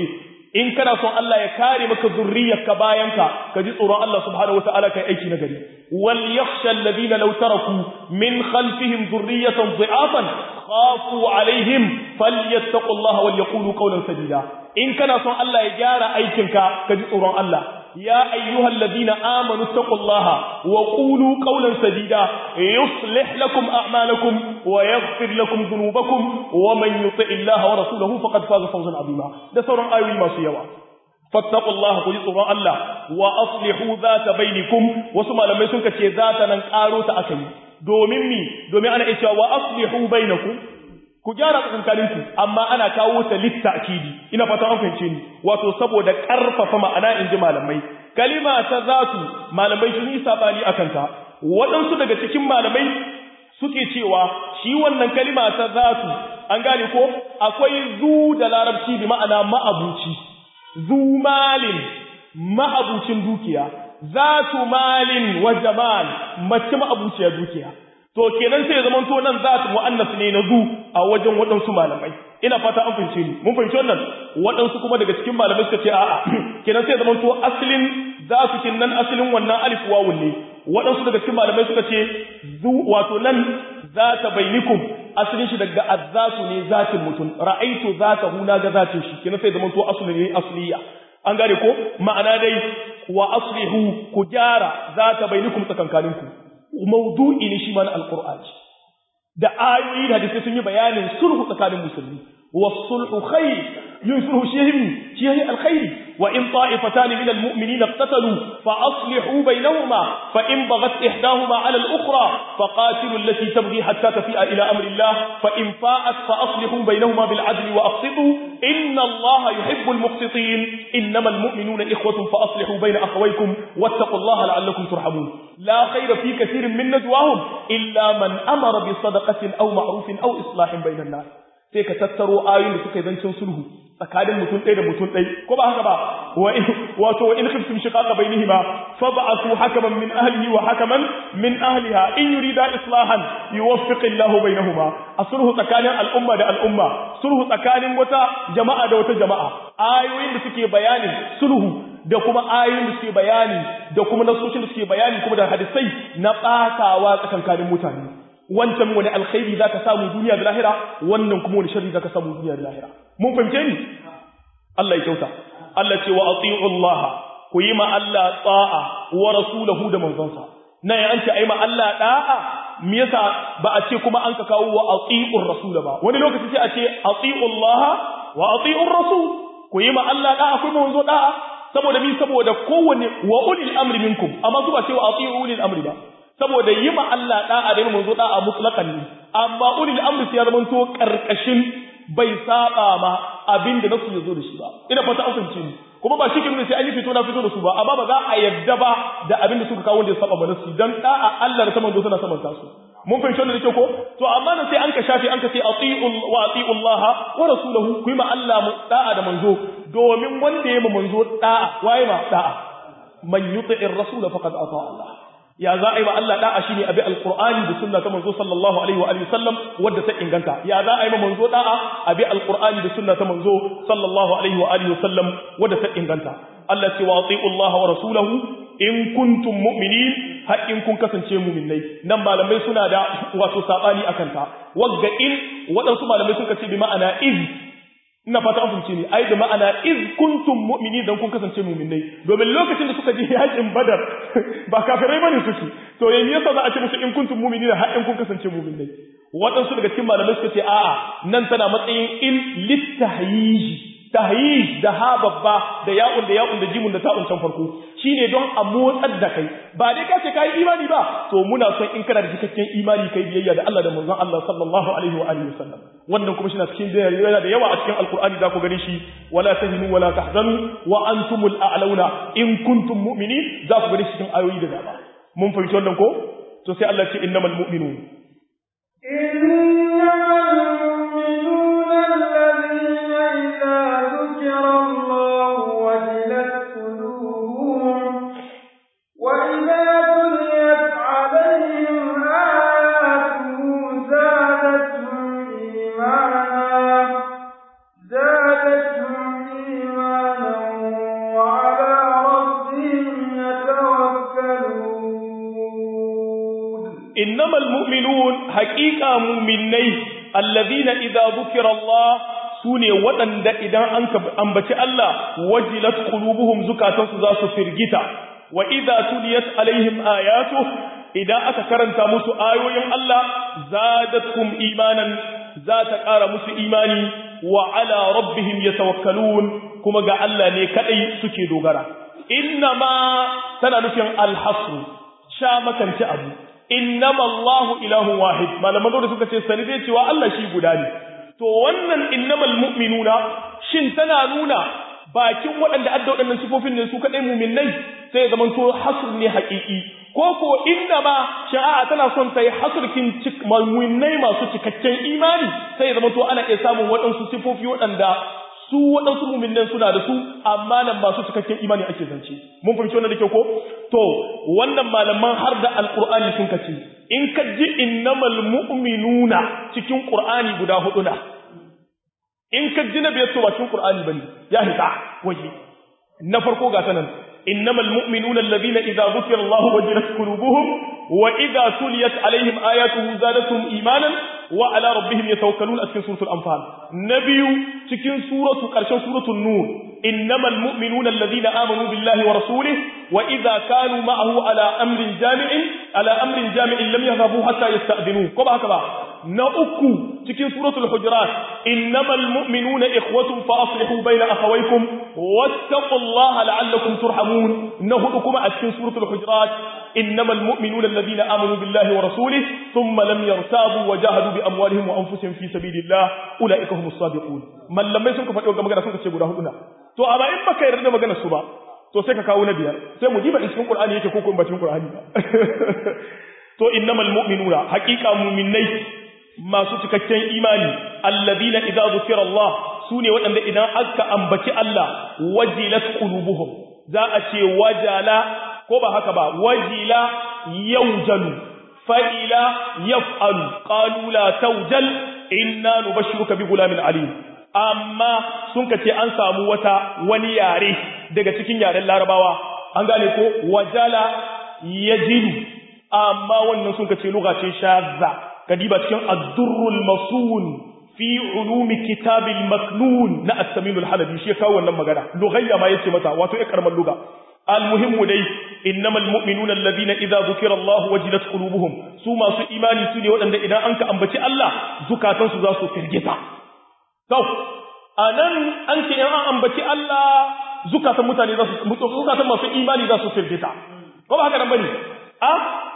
in kana son Allah ya kare maka zurriyarka bayanka ka ji tsoron Allah subhanahu wataala kai aiki na gari wal yakhsha alladhina law taraku min khalfihim dhurriyatan dhi'afan khafu alaihim falyattaqullaha wal yaqulu qawlan sadida in kana son Allah ya gyara aikinka ka ji tsoron Allah يا أيها الذين آمنوا اتقوا الله وقولوا قولا سديدا يصلح لكم أعمالكم ويغفر لكم ذنوبكم ومن يطع الله ورسوله فقد فاز فوزا عظيما ده سورة آيوي ما سيوا فاتقوا الله قل سورة الله وأصلحوا ذات بينكم وسمع لما يسنك ذات ننقارو تأكي domin mi domin ana cewa wa aslihu bainakum ku gyara tsakankaninku amma ana kawo ta littakidi ina fata an fahimce ni wato saboda karfafa ma'ana inji malamai kalima ta zatu malamai sun yi sabani akan ta waɗansu daga cikin malamai suke cewa shi wannan kalima ta zatu an gane ko akwai zu da larabci bi ma'ana ma'abuci zu malin ma'abucin dukiya zatu malin wa jamal mace ma'abuciyar dukiya to kenan sai ya zama to nan za ta mu'annas ne na zu a wajen waɗansu malamai ina fata an fahimce ni mun fahimci wannan waɗansu kuma daga cikin malamai suka ce a'a kenan sai ya zama to asalin za su kin nan asalin wannan alif wawun ne waɗansu daga cikin malamai suka ce zu wato nan za ta bainikum asalin shi daga azzatu ne zatin mutum ra'aitu zata hu na ga zatin shi kenan sai ya zama to asli ne asliya an gane ko ma'ana dai wa aslihu ku gyara za ta bainikum tsakankaninku maudu'i ne shi ma na alqur'ani da ayoyi da hadisi sun yi bayanin sulhu tsakanin musulmi والصلح خير ينصره شيء شيء الخير وإن طائفتان من المؤمنين اقتتلوا فأصلحوا بينهما فإن بغت إحداهما على الأخرى فقاتلوا التي تبغي حتى تفيء إلى أمر الله فإن فاءت فأصلحوا بينهما بالعدل وأقسطوا إن الله يحب المقسطين إنما المؤمنون إخوة فأصلحوا بين أخويكم واتقوا الله لعلكم ترحمون لا خير في كثير من نجواهم إلا من أمر بصدقة أو معروف أو إصلاح بين الناس sai ka tattaro ayoyin da suka yi zancen sulhu tsakanin mutum ɗaya da mutum ɗaya ko ba haka ba wato wa in khiftum shiqaqa bainihima fab'athu hakaman min ahlihi wa hakaman min ahliha in yurida islahan yuwaffiq Allahu bainahuma a sulhu tsakanin al'umma da al'umma sulhu tsakanin wata jama'a da wata jama'a ayoyin da suke bayanin sulhu da kuma ayoyin da suke bayani da kuma nasoshin da suke bayani kuma da hadisai na ɓatawa tsakankanin mutane wancan wani alkhairi zaka samu duniya da lahira wannan kuma wani sharri zaka samu duniya da lahira mun fahimce ni Allah ya kyauta Allah ce wa ati'u Allah ku yi ma Allah ta'a wa rasulahu da manzonsa na ya an ce ai ma Allah da'a me yasa ba a ce kuma an ka kawo wa ati'ur rasul ba wani lokaci sai a ce ati'u Allah wa ati'ur rasul ku yi ma Allah da'a ku manzo da'a saboda mi saboda kowanne wa ulil amri minkum amma su ba ce wa ati'u ulil amri ba saboda yi ma Allah da'a da manzo da'a mutlaqan ne amma ulil amri sai ya zama to karkashin bai saba ma abinda nasu yazo da shi ba ina fata an fahimce ni kuma ba shi kin sai an yi fito na fito da su ba amma ba za a yadda ba da abinda suka kawo wanda ya saba ma nasu dan da'a Allah da ta manzo suna saman su mun fahimci wannan da ko to amma nan sai an ka shafi an ka ce ati'u wa ati'u Allah wa rasuluhu ku yi ma Allah da'a da manzo domin wanda ya ma manzo da'a waye ma da'a man yuti'ir rasul faqad ata Allah ya za a yi wa Allah da'a shine abi alqur'ani da sunna ta manzo sallallahu alaihi wa alihi sallam wadda ta inganta ya za a yi wa manzo da'a abi alqur'ani da sunna ta manzo sallallahu alaihi wa alihi sallam wadda ta inganta Allah ce wa ati'u Allah wa rasulahu in kuntum mu'minin har in kun kasance mu'minai nan malamai suna da wato sabani akan ta wagga in waɗansu malamai suka ce bi ma'ana iz ina fata an fahimce ni ai da ma'ana iz kuntum mu'minin dan kun kasance mu'minai domin lokacin da suka je yakin badar ba kafirai bane suke to yayin yasa za a ce musu in kuntum mu'minin har in kun kasance mu'minai waɗansu daga cikin malamai suka ce a'a nan tana matsayin in littahyiji tahyij da ha babba da ya'un da ya'un da jimun da ta'un can farko shine don a motsar da kai ba dai ka ce kai imani ba to muna son in kana da cikakken imani kai biyayya da Allah da manzon Allah sallallahu alaihi wa alihi wasallam wannan kuma shine cikin yana da yawa a cikin alqur'ani da ku gani shi wala tahinu wala tahzanu wa antumul a'launa in kuntum mu'minin za ku gani cikin ayoyi da dama mun fahimci wannan ko to sai Allah ce innamal mu'minun زادتهم إيمانا haqiqa mu'minnai alladhina idza dhukira Allah sune waɗanda idan an ambaci Allah wajilat qulubuhum zukatansu za su firgita wa idza tuliyat alaihim ayatu idan aka karanta musu ayoyin Allah zadatkum imanan za ta ƙara musu imani wa ala rabbihim yatawakkalun kuma ga Allah ne kadai suke dogara inna ma tana nufin alhasr sha makanci abu innama Allahu ilahun wahid malaman da suka ce sani dai cewa Allah shi guda ne to wannan innamal mu'minuna shin tana nuna bakin waɗanda adda waɗannan sifofin ne su kaɗai muminai sai ya zamanto hasr ne haƙiƙi ko ko inna ma sha'a tana son ta yi hasrkin muminai masu cikakken imani sai ya zamanto ana iya samun waɗansu sifofi waɗanda su waɗansu muminan suna da su amma nan masu cikakken imani ake zance mun fahimci wannan da kyau ko to wannan malaman har da alqur'ani sun kace in ka ji innamal mu'minuna cikin qur'ani guda hudu na in ka ji na biyar to ba cikin qur'ani bane ya hita waje na farko ga sanan innamal mu'minuna alladhina idza dhukira Allah wajilat qulubuhum wa idza tuliyat alaihim ayatuhu zadatuhum imanan wa ala rabbihim yatawakkalun a cikin suratul anfal na biyu cikin suratu karshen suratul nur innamal mu'minuna alladhina amanu billahi wa rasulihi wa idza kanu ma'ahu ala amrin jami'in ala amrin jami'in lam yadhabu hatta yasta'dinu ko ba haka ba na uku cikin suratul hujurat innamal mu'minuna ikhwatun fa aslihu bayna akhawaykum wattaqullaha la'allakum turhamun na hudu kuma a cikin suratul hujurat innamal mu'minuna alladhina amanu billahi wa rasulihi thumma lam yartabu wa jahadu bi amwalihim wa anfusihim fi sabilillah ulaika humus sabiqun mallamai sun ka faɗi wannan magana sun ka ce guda hudu na to amma in baka yarda da maganar su ba to sai ka kawo na biyar sai mu diba cikin qur'ani yake ko ko ba cikin qur'ani ba to innamal mu'minuna haqiqa mu'minai masu cikakken imani alladina idza zukira Allah sune waɗanda idan aka ambaci Allah wajilat qulubuhum za a ce wajala ko ba haka ba wajila yawjalu fa'ila yaf'alu qalu la tawjal inna nubashshiruka bi gulamin alim amma sun kace an samu wata wani yare daga cikin yaren larabawa an gane ko wajala yajilu amma wannan sun kace lugacin shazza kadiba cikin ad-durrul masun fi ulumi kitabil maknun na as-samin al-halabi shi kawo wannan magana lughayya ma yace mata wato ya karman lugha al-muhimmu dai innamal mu'minuna alladhina idza dhukira Allah wajilat qulubuhum su masu imani su ne waɗanda idan an ka ambaci Allah zukatansu za su firgita to anan an ce an ambaci Allah zukatan mutane za su zukatan masu imani za su firgita ko ba haka nan bane a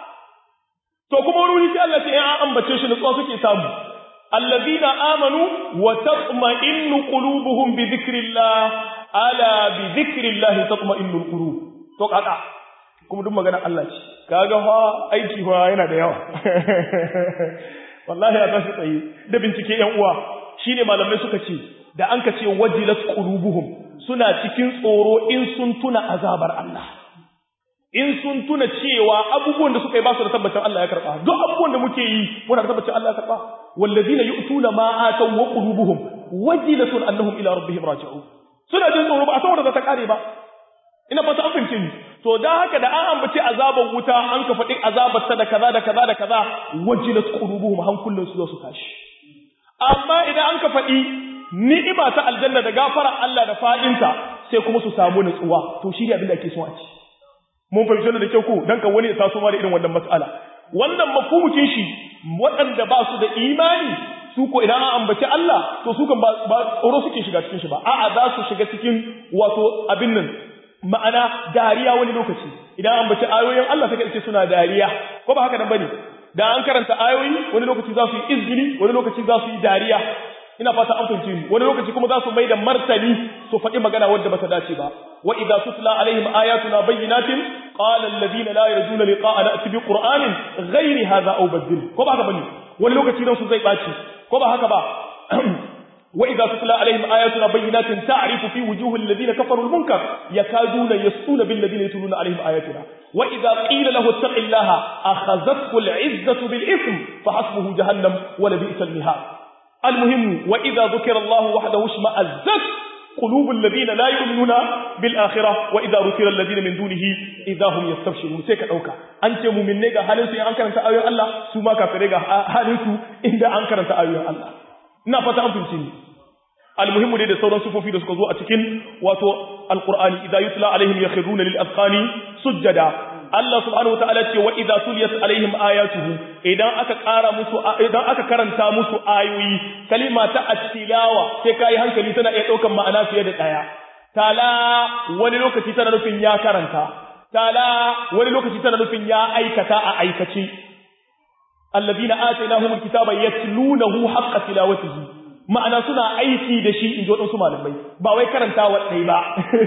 to kuma wani sai Allah ce an ambace shi nutsuwa suke samu allazina amanu wa tatma'innu qulubuhum bi dhikrillah ala bi dhikrillah tatma'innu alqulub to kaka kuma duk magana Allah ce kaga fa aiki fa yana da yawa wallahi a tashi tsaye da bincike yan uwa shine malamai suka ce da an ka ce wajilat qulubuhum suna cikin tsoro in sun tuna azabar Allah in sun tuna cewa abubuwan da suka yi ba su da tabbacin Allah ya karba duk abubuwan da muke yi muna da tabbacin Allah ya karba wallazina yu'tuna ma ataw wa qulubuhum wajilatun annahum ila rabbihim raji'un suna jin tsoro ba a san wanda za ta kare ba ina fata an fahimce ni to da haka da an ambaci azaban wuta an ka faɗi azabar ta da kaza da kaza da kaza wajilat qulubuhum hankulan su za su tashi amma idan an ka faɗi ni'ima ta aljanna da gafara Allah da fadinta sai kuma su samu nutsuwa to shi ne abin da ake so a ci mun fahimci da kyau ko dan ka wani ya taso ma da irin wannan mas'ala wannan mafhumukin shi waɗanda ba su da imani su ko idan an ambaci Allah to su kan ba tsoro suke shiga cikin shi ba a'a za su shiga cikin wato abin nan ma'ana dariya wani lokaci idan an ambaci ayoyin Allah sai ka ce suna dariya ko ba haka nan bane da an karanta ayoyi wani lokaci za su yi izgili wani lokaci za su yi dariya ina fata an fahimci ni wani lokaci kuma za su mai da martani su faɗi magana wadda ba ta dace ba wa idza tutla alaihim ayatuna bayyinatin qala alladhina la yarjuna liqa'ana ati bi qur'anin ghairi hadha aw badil ko ba haka bane wani lokaci dan su zai baci ko ba haka ba wa idza tutla alaihim ayatuna bayyinatin ta'rifu fi wujuhi alladhina kafaru almunkar yakaduna yasuna bil ladina yatluna alaihim ayatuna wa idza qila lahu ittaqillaha akhadhathu al'izzatu bil ithm fahasbuhu jahannam wa la bi'sal mihad المهم وإذا ذكر الله وحده اشمأزت qulubul ladina la yu'minuna bil akhirah wa idza rukira alladina min dunihi idza hum yastabshirun sai ka dauka an ce mu'minne ga halin su in an karanta ayoyin Allah su ma kafirai ga halin su inda an karanta ayoyin Allah ina fata an fahimci ni almuhimmu dai da sauran sufofi da suka zo a cikin wato alqur'ani idza yutla alaihim yakhruna lil azqani sujjada Allah subhanahu wataala ce wa idza tuliyat alaihim ayatuhu idan aka ƙara musu idan aka karanta musu ayoyi kalima ta at-tilawa sai kai hankali tana iya daukan ma'ana fiye da daya tala wani lokaci tana nufin ya karanta tala wani lokaci tana nufin ya aikata a aikace alladhina atainahumul kitaba yatlunahu haqqa tilawatihi ma'ana suna aiki da shi in ji waɗansu malamai ba wai karantawa ɗai ba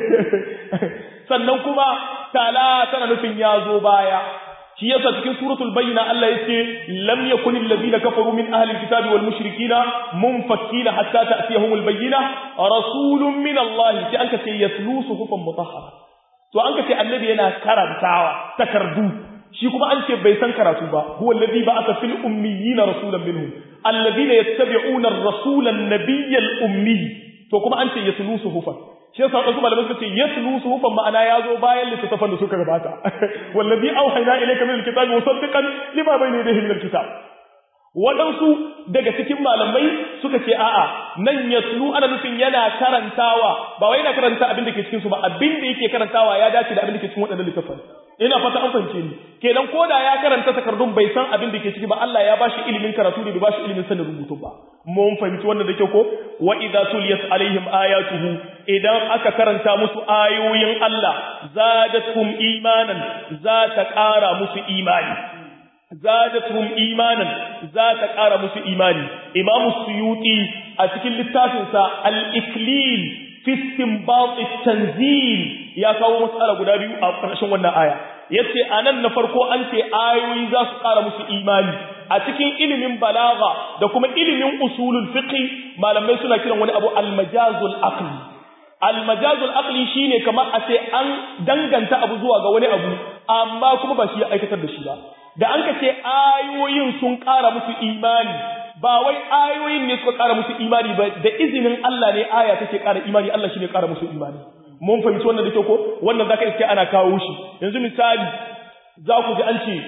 sannan kuma tala tana nufin ya zo baya shi yasa cikin suratul bayyina Allah yace lam yakun allazina kafaru min ahli alkitabi wal mushrikina munfakkina hatta ta'tiyahumul bayyina rasulun min Allah sai an ce yatlu suhufan mutahhara to an ce annabi yana karantawa takardu shi kuma an ce bai san karatu ba huwa allazi ba'atha fil ummiyina rasulan minhum alladhina yattabi'una ar-rasula an-nabiyya al-ummi to kuma an ce yatlu suhufan shi yasa wasu malamai suka ce yatlu suhufan ma'ana ya zo bayan littattafan da suka gabata wallazi auhayna ilayka min al-kitabi musaddiqan lima bayna yadayhi min al-kitab waɗansu daga cikin malamai suka ce a'a nan yatlu ana nufin yana karantawa ba wai yana karanta abin da ke cikin su ba abin da yake karantawa ya dace da abin da ke cikin waɗannan littattafan ina fata an fahimce ni kenan ko da ya karanta takardun bai san abin da ke ciki ba Allah ya bashi ilimin karatu ne bai bashi ilimin sanin rubutu ba mun fahimci wannan da ke ko wa idza tuliyat alaihim ayatuhu idan aka karanta musu ayoyin Allah zadatuhum imanan za ta ƙara musu imani zadatuhum imanan za ta ƙara musu imani imam suyuti a cikin littafinsa al-iklil fi istinbat at-tanzil ya kawo matsala guda biyu a ƙarshen wannan aya yace anan na farko an ce ayoyi za su ƙara musu imani a cikin ilimin balaga da kuma ilimin usulul fiqh malamai suna kiran wani abu al-majazul aqli al-majazul aqli shine kamar a ce an danganta abu zuwa ga wani abu amma kuma ba shi ya aikatar da shi ba da an ka ce ayoyin sun ƙara musu imani ba wai ayoyin ne suka ƙara musu imani ba da izinin Allah ne aya take ƙara imani Allah shi ne ƙara musu imani mun fahimci wannan da kyau ko wannan zaka iske ana kawo shi yanzu misali za ku ji an ce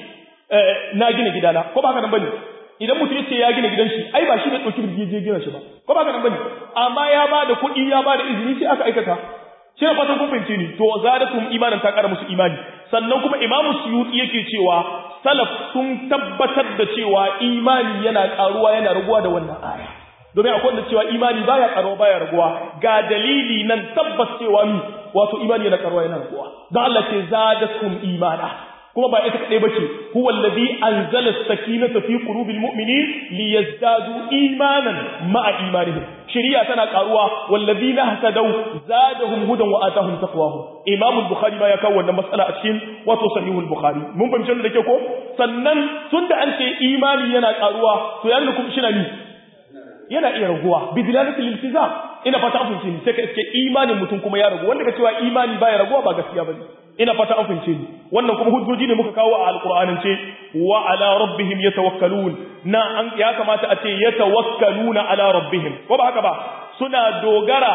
na gina gidana ko ba haka nan bane idan mutum yace ya gina gidan shi ai ba shi ne dauki birgi je gina shi ba ko ba haka nan bane amma ya ba da kuɗi ya ba da izini sai aka aikata shi ne fatan kun fahimce ni to zadatum imanan ta ƙara musu imani sannan kuma imamu suyuti yake cewa salaf sun tabbatar da cewa imani yana karuwa yana raguwa da wannan aya domin akwai wanda cewa imani baya karuwa baya raguwa ga dalili nan tabbas cewa mi wato imani yana karuwa yana raguwa don Allah ce zadatum imana kuma ba ita kadai bace huwa allazi anzala as-sakinata fi qulubil mu'minin liyazdadu imanan ma'a imanihim shari'a tana karuwa wallazina hatadaw zadahum hudan wa atahum taqwahum imam al-bukhari ma ya kawo wannan mas'ala a cikin wato sahihul bukhari mun fahimci da ke ko sannan tunda an ce imani yana karuwa to yana kuma shi na ni yana iya raguwa bi dilalatil iltizam ina fata an fahimce ni sai ka iske imanin mutum kuma ya ragu wanda ka cewa imani baya raguwa ba gaskiya bane ina fata an fahimce ni wannan kuma hujjoji ne muka kawo a alqur'anin ce wa ala rabbihim yatawakkalun na an ya kamata a ce yatawakkaluna ala rabbihim ko ba haka ba suna dogara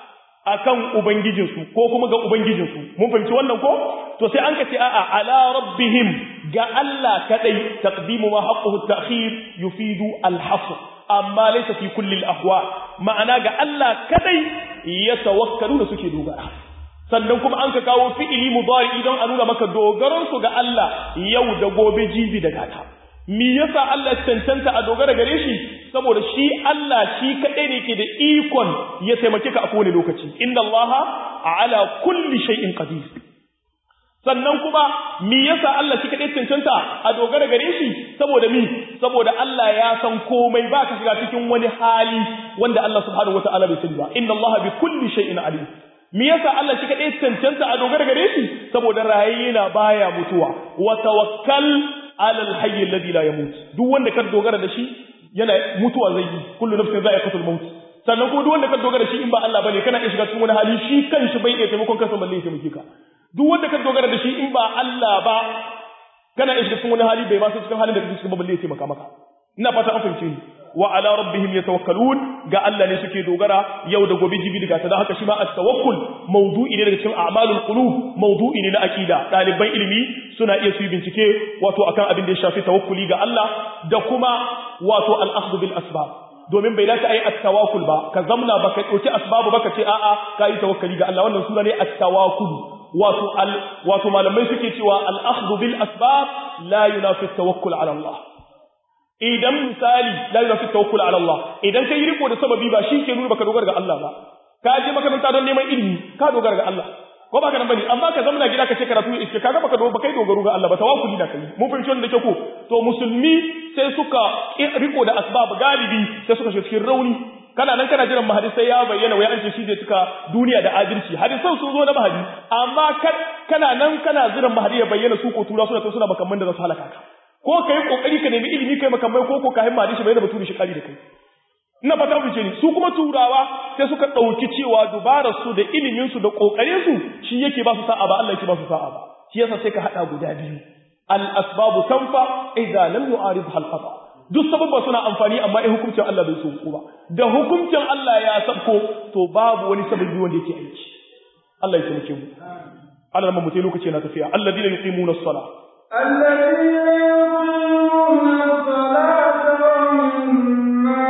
akan ubangijinsu ko kuma ga ubangijinsu mun fahimci wannan ko to sai an kace a'a ala rabbihim ga Allah kadai taqdimu ma haqquhu at-ta'khir yufidu al-hasr amma laysa fi kulli al-ahwa ma'ana ga Allah kadai yatawakkaluna suke dogara sannan kuma an ka kawo fi'ili mudari don a nuna maka dogaron su ga Allah yau da gobe jibi da gata me yasa Allah cancanta a dogara gare shi saboda shi Allah shi kadai ne ke da ikon ya taimake ka a kowane lokaci inna Allah ala kulli shay'in qadir sannan kuma me yasa Allah shi kadai cancanta a dogara gare shi saboda mi saboda Allah ya san komai ba ka shiga cikin wani hali wanda Allah subhanahu wataala bai sani ba inna Allah bi kulli shay'in alim me yasa Allah shi kadai cancanta a dogara gare shi saboda rayaye na baya mutuwa wa tawakkal ala alhayy alladhi la yamut duk wanda ka dogara da shi yana mutuwa zai yi kullu nafsin za'iqatul maut sannan kuma duk wanda ka dogara da shi in ba Allah bane kana iya shiga cikin wani hali shi kanshi bai iya taimakon kansa balle ya taimake ka duk wanda ka dogara da shi in ba Allah ba kana iya shiga cikin wani hali bai ma sai cikin halin da kake cikin balle ya taimaka maka ina fata an fahimce ni wa ala rabbihim yatawakkalun ga Allah ne suke dogara yau da gobe jibi daga ta haka shi ma at-tawakkul mawdu'i ne daga cikin a'malul qulub mawdu'i ne na akida daliban ilimi suna iya su yi bincike wato akan abin da ya shafi tawakkuli ga Allah da kuma wato al-akhdhu bil asbab domin bai dace ayi at-tawakkul ba ka zamna ba ka dauki asbabu ba ka ce a'a ka yi tawakkali ga Allah wannan suna ne at-tawakkul wato al wato malamai suke cewa al-akhdhu bil asbab la yunafi at-tawakkul ala Allah idan misali la yunafi at-tawakkul ala Allah idan kai riko da sababi ba shi ke nuna baka dogara ga Allah ba ka je makaranta don neman ilimi ka dogara ga Allah ko ba ka nan bane amma ka zama gida ka ce karatu iske kaga baka dogara kai dogaro ga Allah ba tawakkuli da kai mun fahimci wannan da ke ko to musulmi sai suka riko da asbab galibi sai suka shiga cikin rauni kana nan kana jiran mahadi sai ya bayyana wai an ce shi zai cika duniya da adalci hadisan sun zo na mahadi amma kana nan kana jiran mahadi ya bayyana su ko tura suna suna makamman da za su halaka ka ko kai kokari ka nemi ilimi kai makamai ko ko kayan mahadi shi bayyana baturi shi kari da kai ina fata ku ce ni su kuma turawa sai suka dauki cewa dubarar su da ilimin su da kokarin su shi yake ba su sa'a ba Allah yake ba su sa'a ba shi yasa sai ka hada guda biyu al asbabu tanfa idza lam yu'aridha al qada duk sababba suna amfani amma in hukuncin Allah bai so ba da hukuncin Allah ya sabko to babu wani sababi wanda yake aiki Allah ya taimake mu Allah mu mutai lokaci na tafiya alladina yuqimuna as-salah alladina yuqimuna as-salata wa mimma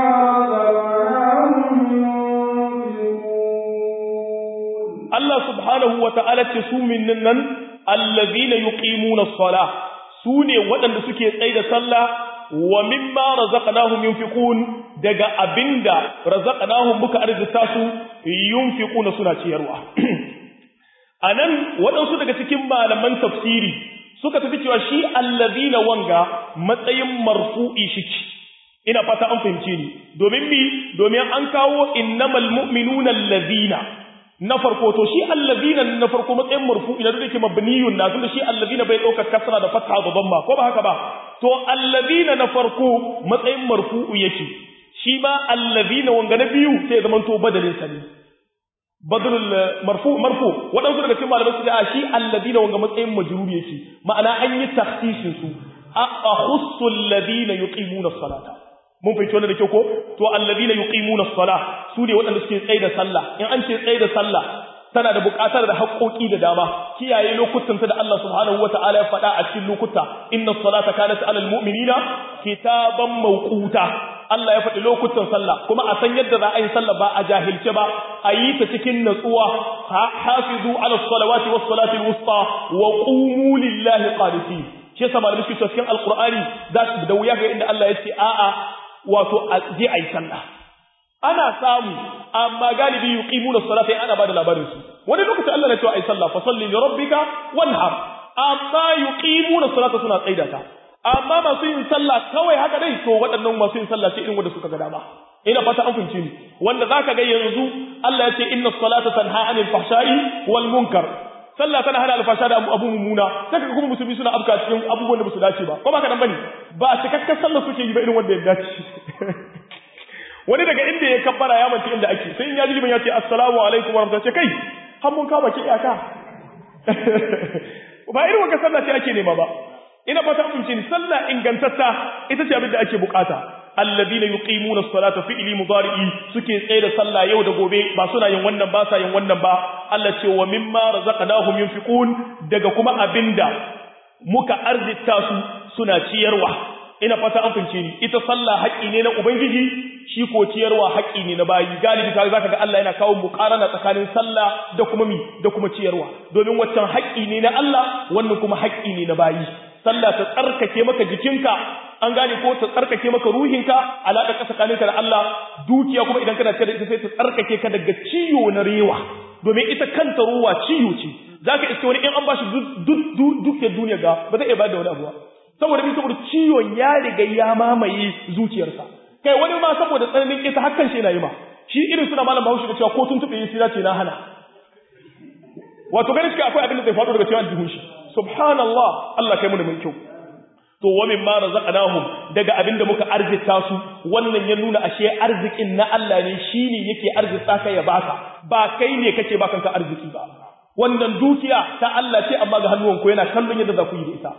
Allah subhanahu wa ta'ala ce su minnan nan alladina yuqimuna as-salah su ne waɗanda suke tsaye da sallah wa mimma razaqnahum yunfiqun daga abinda razaqnahum muka arzita su yunfiquna suna ciyarwa anan waɗansu daga cikin malaman tafsiri suka tafi cewa shi allazina wanga matsayin marfu'i shiki ina fata an fahimce ni domin mi domin an kawo innamal mu'minuna allazina na farko to shi allazina na farko matsayin marfu'i na da yake mabniyun na tunda shi allazina bai dauka kasra da fatha da dhamma ko ba haka ba to allazina na farko matsayin marfu'u yake shi ma allazina wanga na biyu sai zaman to badalin sa ne badalul marfu marfu wadansu daga cikin malamai su ce a shi allazina wanga matsayin majruri yake ma'ana an yi takhsisin su a akhussu allazina yuqimuna as-salata mun fahimci wannan da kyau ko to allazina yuqimuna as-salah su ne waɗanda suke tsaye da sallah in an ce tsaye da sallah tana da buƙatar da haƙoƙi da dama kiyaye lokutan ta da Allah subhanahu wata'ala ya faɗa a cikin lokuta inna as-salata kanat 'alal mu'minina kitaban mawquta Allah ya faɗi lokutan sallah kuma a san yadda za a yi sallah ba a jahilce ba a yi ta cikin natsuwa hafizu 'ala as-salawati was-salati al-wusta wa qumu lillahi qanitin shi yasa malamai suke cikin alqur'ani za su da wuya ga inda Allah ya ce a'a wato a je a yi sallah ana samu amma galibi yuqimuna salata ana bada labarin su wani lokaci Allah na cewa ai sallah fa salli li rabbika wanhar amma yuqimuna salata suna tsaida ta amma masu yin sallah kawai haka dai to waɗannan masu yin sallah ce irin wanda suka ga dama ina fata an fahimci ni wanda zaka ga yanzu Allah ya ce inna salata tanha anil fahsha'i wal munkar sallah tana hana alfasha da abu mummuna saka kuma musulmi suna afka cikin abubuwan da ba su dace ba ko ba ka nan bane ba cikakken sallah suke yi ba irin wanda ya dace wani daga inda ya kabbara ya mace inda ake sai in ya ji liman ya ce assalamu alaikum wa rahmatullahi kai har mun kama ki iyaka ba irin wannan sallah ce ake nema ba ina fata mun ce sallah ingantatta ita ce abin da ake bukata alladina yuqimuna as-salata fi'li mudari'i suke tsaye da sallah yau da gobe ba suna yin wannan ba sa yin wannan ba Allah ce wa mimma razaqnahum yunfiqun daga kuma abinda muka arzita su suna ciyarwa ina fata an fince ni ita sallah haƙi ne na ubangiji shi ko ciyarwa haƙi ne na bayi galibi kaga zaka ga Allah yana kawo muqarana tsakanin sallah da kuma mi da kuma ciyarwa domin waccan haƙi ne na Allah wannan kuma haƙi ne na bayi sallah ta tsarkake maka jikinka an gane ko ta tsarkake maka ruhinka alaƙa ka tsakaninka da Allah dukiya kuma idan kana da ita sai ta tsarkake ka daga ciwo na rewa domin ita kanta ruwa ciwo ce zaka iske wani in an bashi duk duk duniya ga ba zai iya bada wani abu ba saboda bi saboda ciwon ya riga ya mamaye zuciyarsa kai wani ma saboda tsananin ita hakan shi yana yi ma shi irin suna malam bahaushe da cewa ko tun tuɓe yi ce na hana wato ganin shi akwai abin da zai faɗo daga cewa jihun shi subhanallah Allah kai mu da mai kyau to wa mimma razaqnahum daga abin da muka arzita su wannan ya nuna ashe arzikin na Allah ne shine yake arzita ka ya baka ba kai ne kake ba kanka arziki ba wannan dukiya ta Allah ce amma ga hannuwanku yana kallon yadda za ku yi da ita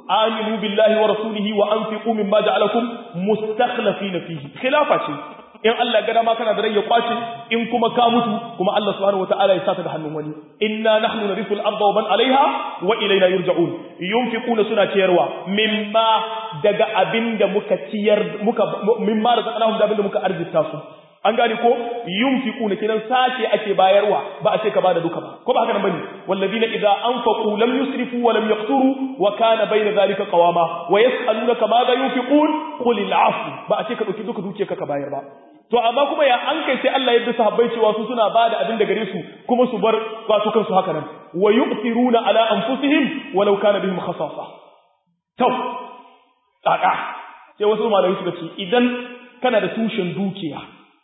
aminu billahi wa rasulihi wa anfiqu mimma ja'alakum mustakhlifina fihi khilafa ce in Allah ga dama kana da rai ya kwace in kuma ka mutu kuma Allah subhanahu wataala ya saka da hannun wani inna nahnu narithu al-ardha wa man 'alayha wa ilayna yurja'un yunfiquna suna ciyarwa mimma daga abinda muka ciyar muka mimma razaqnahum da abinda muka arzita su an gane ko yunfiquna kidan sace ake bayarwa ba a ce ka bada duka ba ko ba haka nan bane walladina idza anfaqu lam yusrifu wa lam yaqturu wa kana bayna zalika qawama wa yas'alunaka madha yunfiqun qul al'afu ba a ce ka dauki duka dukiyarka ka bayar ba to amma kuma ya an kai sai Allah ya bi sahabbai cewa su suna bada abin da gare su kuma su bar wato kansu haka nan wa yu'thiruna ala anfusihim walau kana bihim khasasa to kaka sai wasu malamai suka ce idan kana da tushen dukiya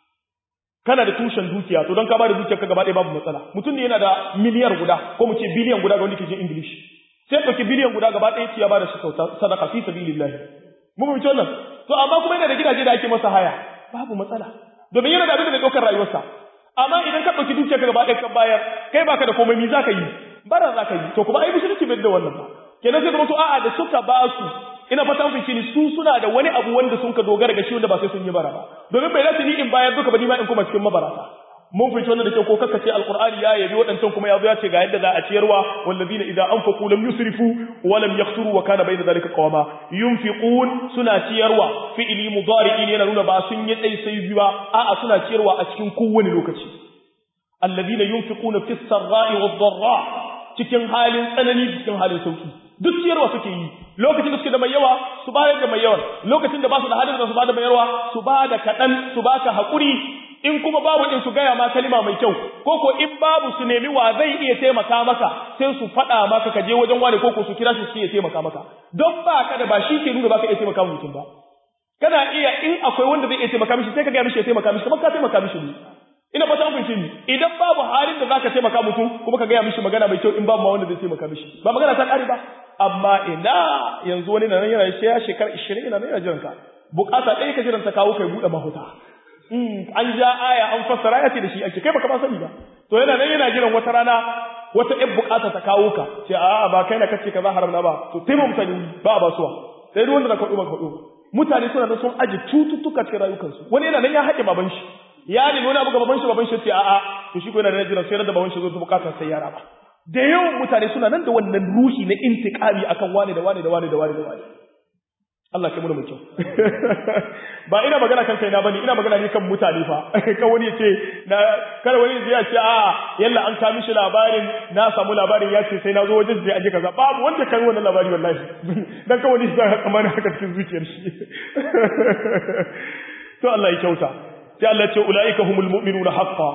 kana da tushen dukiya to don ka bada dukiyar ka gaba ɗaya babu matsala mutum ne yana da miliyar guda ko mu ce biliyan guda ga wanda ke jin english sai ɗauki biliyan guda gaba ɗaya ce ya bada shi sadaka fi sabilillah mun mu wannan to amma kuma yana da gidaje da ake masa haya babu matsala domin yana da abin da bai ɗaukar rayuwarsa amma idan ka ɗauki dukiyar ka gaba ɗaya ka bayar kai baka da komai mi za ka yi bara za ka yi to kuma ai musulunci bai da wannan ba kenan sai zama to a'a da suka ba su ina fata mun fice ni su suna da wani abu wanda sun ka dogara ga shi wanda ba sai sun yi bara ba domin bai dace ni in bayar duka ba ni ma in kuma cikin mabarata mun fice wannan da kyau ko kaka ce alqur'ani ya yabi wadancan kuma ya zo ya ce ga yadda za a ciyarwa wallazina idza anfaqu lam yusrifu wa lam yaqturu wa kana bayna dhalika qawama yunfiqun suna ciyarwa fi'li mudari'in yana nuna ba sun yi dai sai biyu a'a suna ciyarwa a cikin kowane lokaci alladhina yunfiquna fis sarra'i wad dharra cikin halin tsanani cikin halin sauki duk ciyarwa suke yi lokacin da suke da mai yawa su bayar da mai yawan lokacin da ba su da halin da su ba da mai yawa su ba da kaɗan su ba ka haƙuri in kuma babu in su gaya ma kalima mai kyau ko ko in babu su nemi wa zai iya taimaka maka sai su faɗa maka ka je wajen wani ko ko su kira shi su iya taimaka maka don ba ka da ba shi ke nuna ba ka iya taimaka mutum ba kana iya in akwai wanda zai iya taimaka mishi sai ka gaya mishi ya taimaka mishi kamar ka taimaka mishi ne ina fata mun ni idan babu halin da zaka taimaka mutum kuma ka gaya mishi magana mai kyau in babu ma wanda zai taimaka mishi ba magana ta kare ba amma ina yanzu wani nan yana shi ya shekara 20 ina nan yana jiran ka bukata ɗaya ka jiran ta kawo kai bude mahuta an ja aya an fassara ya ce da shi ake kai baka ba sani ba to yana nan yana jiran wata rana wata ɗan bukata ta kawo ka ce a'a ba kai na kace kaza haram na ba to taimaka mutane ba ba suwa sai duk wanda na kwaɗo ba kwaɗo mutane suna da sun aji cututtuka cikin rayukansu wani yana nan ya haƙe baban shi ya nemi wani abu ga baban shi baban shi ce a'a to shi ko yana da jiran sai da baban shi zo ta bukatar sai yara ba da yawan mutane suna nan da wannan ruhi na intiqami akan wane da wane da wane da wane da wane Allah kai mu mai kyau ba ina magana kan kaina bane ina magana ne kan mutane fa kan wani yace na kada wani ya ce a yalla an ka mishi labarin na samu labarin ya ce sai na zo wajen da aje kaza babu wanda kan wannan labari wallahi dan kan wani zai kamar haka cikin zuciyar shi to Allah ya kyauta sai Allah ce ulaika humul mu'minuna haqqan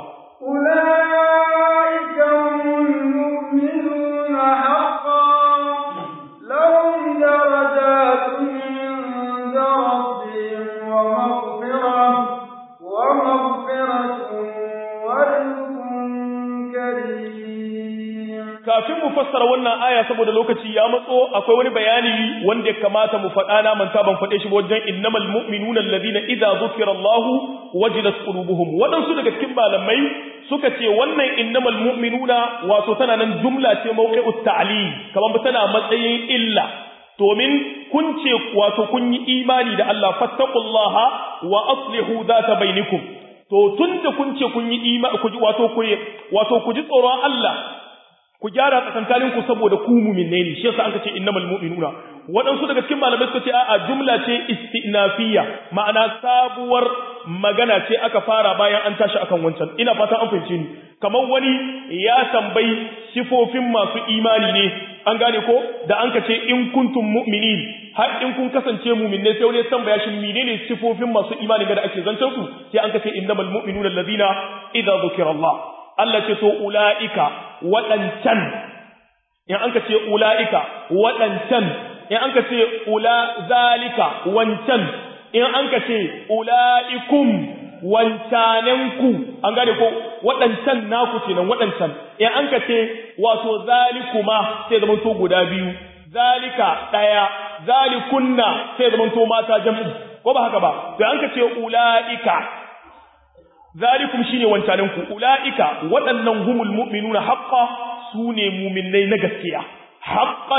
ulaika humul mu'minuna haqqan lahum darajatun 'inda rabbihim wa maghfirah wa maghfiratun wa rizqun karim kafin mu fassara wannan aya saboda lokaci ya matso akwai wani bayani wanda ya kamata mu faɗa na manta ban faɗe shi ba wajen innamal mu'minuna alladhina idza dhukira Allah wajilat qulubuhum wadansu daga cikin malamai suka ce wannan innamal mu'minuna wato tana nan jumla ce mawqi'ut ta'lil kamar tana matsayin illa domin kun ce wato kun yi imani da Allah fattaqullaha wa aslihu dhata bainakum to tunda kun ce kun yi imani wato ku wato ku ji tsoron Allah ku gyara tsakankanin ku saboda ku mu'minne ne shi yasa an ce innamal mu'minuna waɗansu daga cikin malamai suka ce a'a jumla ce istinafiyya ma'ana sabuwar magana ce aka fara bayan an tashi akan wancan ina fatan an fahimce ni kamar wani ya tambayi sifofin masu imani ne an gane ko da an ce in kuntum mu'minin har in kun kasance mu'minne sai wani ya tambaya shi menene sifofin masu imani da ake zancen su sai an ce innamal mu'minuna alladhina idza dhukira Allah Allah ce to ula'ika waɗancan, in an ka ce ula'ika waɗancan, in an ka ce ula zalika wancan, in an ka ce ula'ikum wancanenku, an gane ko waɗancan naku ce nan waɗancan, in an ka ce wato zalikuma sai zama to guda biyu, zalika ɗaya, zalikunna sai zama to mata jam'i, ko ba haka ba, sai an ka ce ula'ika zalikum shine wancanin ku ulaika waɗannan humul mu'minuna haqqan sune mu'minnai na gaskiya haqqan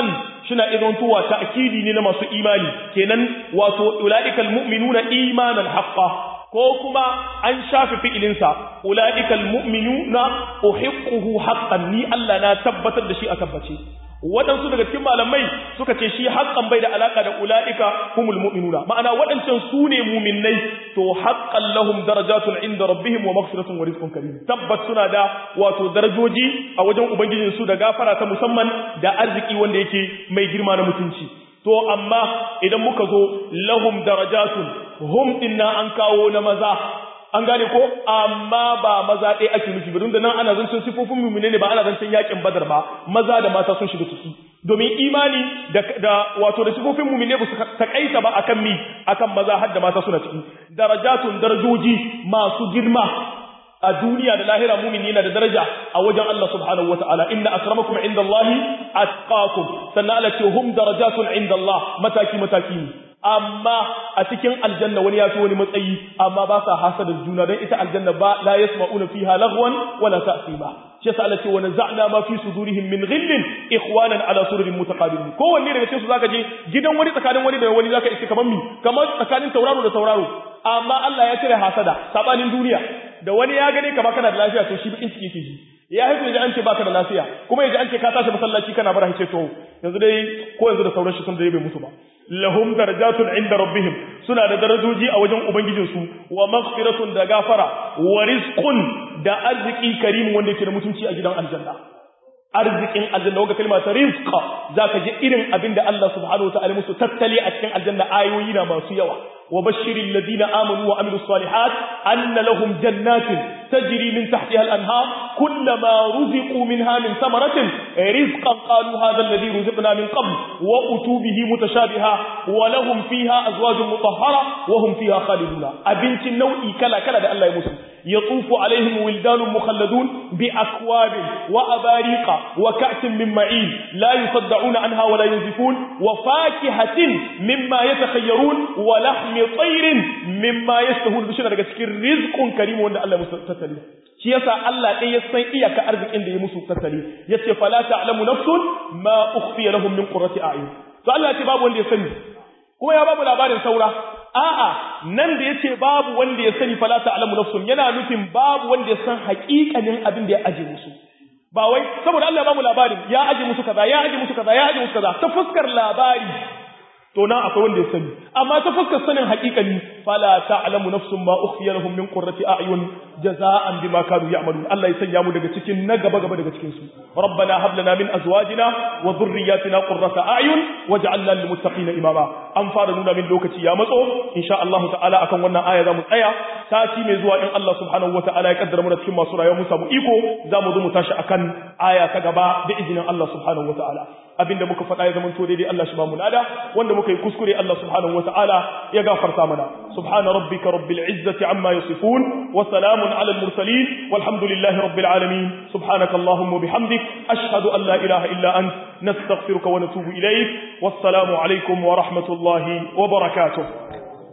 shina idan tuwa ta'kidi ne na masu imani kenan wato ulaikal mu'minuna imanan haqqan ko kuma an shafe fi'ilinsa ula'ikal mu'minuna uhiqquhu haqqan ni Allah na tabbatar da shi a tabbace waɗansu daga cikin malamai suka ce shi haqqan bai da alaka da ula'ika humul mu'minuna ma'ana waɗancan su ne mu'minnai to haqqan lahum darajatun inda rabbihim wa maghfiratun wa rizqun karim tabbat suna da wato darajoji a wajen ubangijin su da gafara ta musamman da arziki wanda yake mai girma na mutunci to amma idan muka zo lahum darajatun hum din na an kawo na maza an gane ko amma ba maza ɗaya ake nufi ba da nan ana zancen sifofin mumine ne ba ana zancen yakin badar ba maza da mata sun shiga ciki domin imani da, da wato da sifofin mumine ba su takaita ba akan mi akan maza har da mata suna ciki darajatun darajoji masu girma a duniya da lahira mumini yana da daraja a wajen Allah subhanahu wataala inna akramakum indallahi atqakum sannan Allah ce hum darajatun indallah mataki mataki ne amma a cikin aljanna wani ya fi wani matsayi amma ba sa hasadar juna don ita aljanna ba la yasma'una fiha lagwan wala ta'sima shi yasa Allah ce wa naza'na ma fi sudurihim min ghillin ikhwanan ala sururin mutaqabilin kowanne daga cikin su zaka je gidan wani tsakanin wani da wani zaka iske kaman mi kamar tsakanin tauraro da tauraro amma Allah ya cire hasada sabanin duniya da wani ya gane ka baka da lafiya to shi bakin ciki yake ji ya haifu yaji an ce baka da lafiya kuma yaji an ce ka tashi masallaci kana bara ce to yanzu dai ko yanzu da sauran shi sun da bai mutu ba lahum darajatun inda rabbihim suna da darajoji a wajen ubangijinsu wa maghfiratun da gafara wa rizqun da arziki karim wanda yake da mutunci a gidan aljanna arzikin aljanna wanda kalma ta rizqa zaka ji irin abin da Allah subhanahu wa ta'ala musu tattali a cikin aljanna ayoyi na masu yawa وبشر الذين آمنوا وعملوا الصالحات أن لهم جنات تجري من تحتها الأنهار كلما رزقوا منها من ثمرة رزقا قالوا هذا الذي رزقنا من قبل وأتوا به متشابها ولهم فيها أزواج مطهرة وهم فيها خالدون أبنت النوء كلا كلا ده الله يمسلم يطوف عليهم ولدان مخلدون بأكواب وأباريق وكأس من معين لا يصدعون عنها ولا ينزفون وفاكهة مما يتخيرون ولحم طير مما يستهون بشنا daga cikin rizqun karim wanda Allah ya musu tattali shi yasa Allah ɗaya ya san iyaka arzikin da ya musu tattali yace fala ta'lamu nafsun ma ukhfiya lahum min qurrati a'yun to Allah ya ce babu wanda ya sani kuma ya babu labarin saura a'a nan da yace babu wanda ya sani fala ta'lamu nafsun yana nufin babu wanda ya san haƙiƙanin abin da ya aje musu ba wai saboda Allah ya bamu labarin ya aje musu kaza ya aje musu kaza ya aje musu kaza ta fuskar labari to nan akwai wanda ya sani amma ta fuskar sanin haƙiƙani fala ta'lamu nafsun ma ukhfiya lahum min qurrati a'yun jaza'an bima kanu ya'malun Allah ya sanya mu daga cikin na gaba gaba daga cikin su rabbana hab lana min azwajina wa dhurriyyatina qurrata a'yun waj'alna lil muttaqina imama an fara nuna min lokaci ya matso insha Allah ta'ala akan wannan aya zamu tsaya sati mai zuwa in Allah subhanahu wata'ala ya kaddara mu da cikin masu rayuwa mu samu iko zamu zo mu tashi akan aya ta gaba da izinin Allah subhanahu wata'ala abinda muka faɗa ya zamanto daidai Allah shi ba mu lada wanda muka yi kuskure Allah subhanahu wata'ala ya gafarta mana subhana rabbika rabbil izzati amma yasifun wa salamun ala al mursalin walhamdulillahi rabbil alamin subhanaka allahumma bihamdik ashhadu an la ilaha illa ant nastaghfiruka wa natubu ilayk wassalamu alaikum wa rahmatullahi wa barakatuh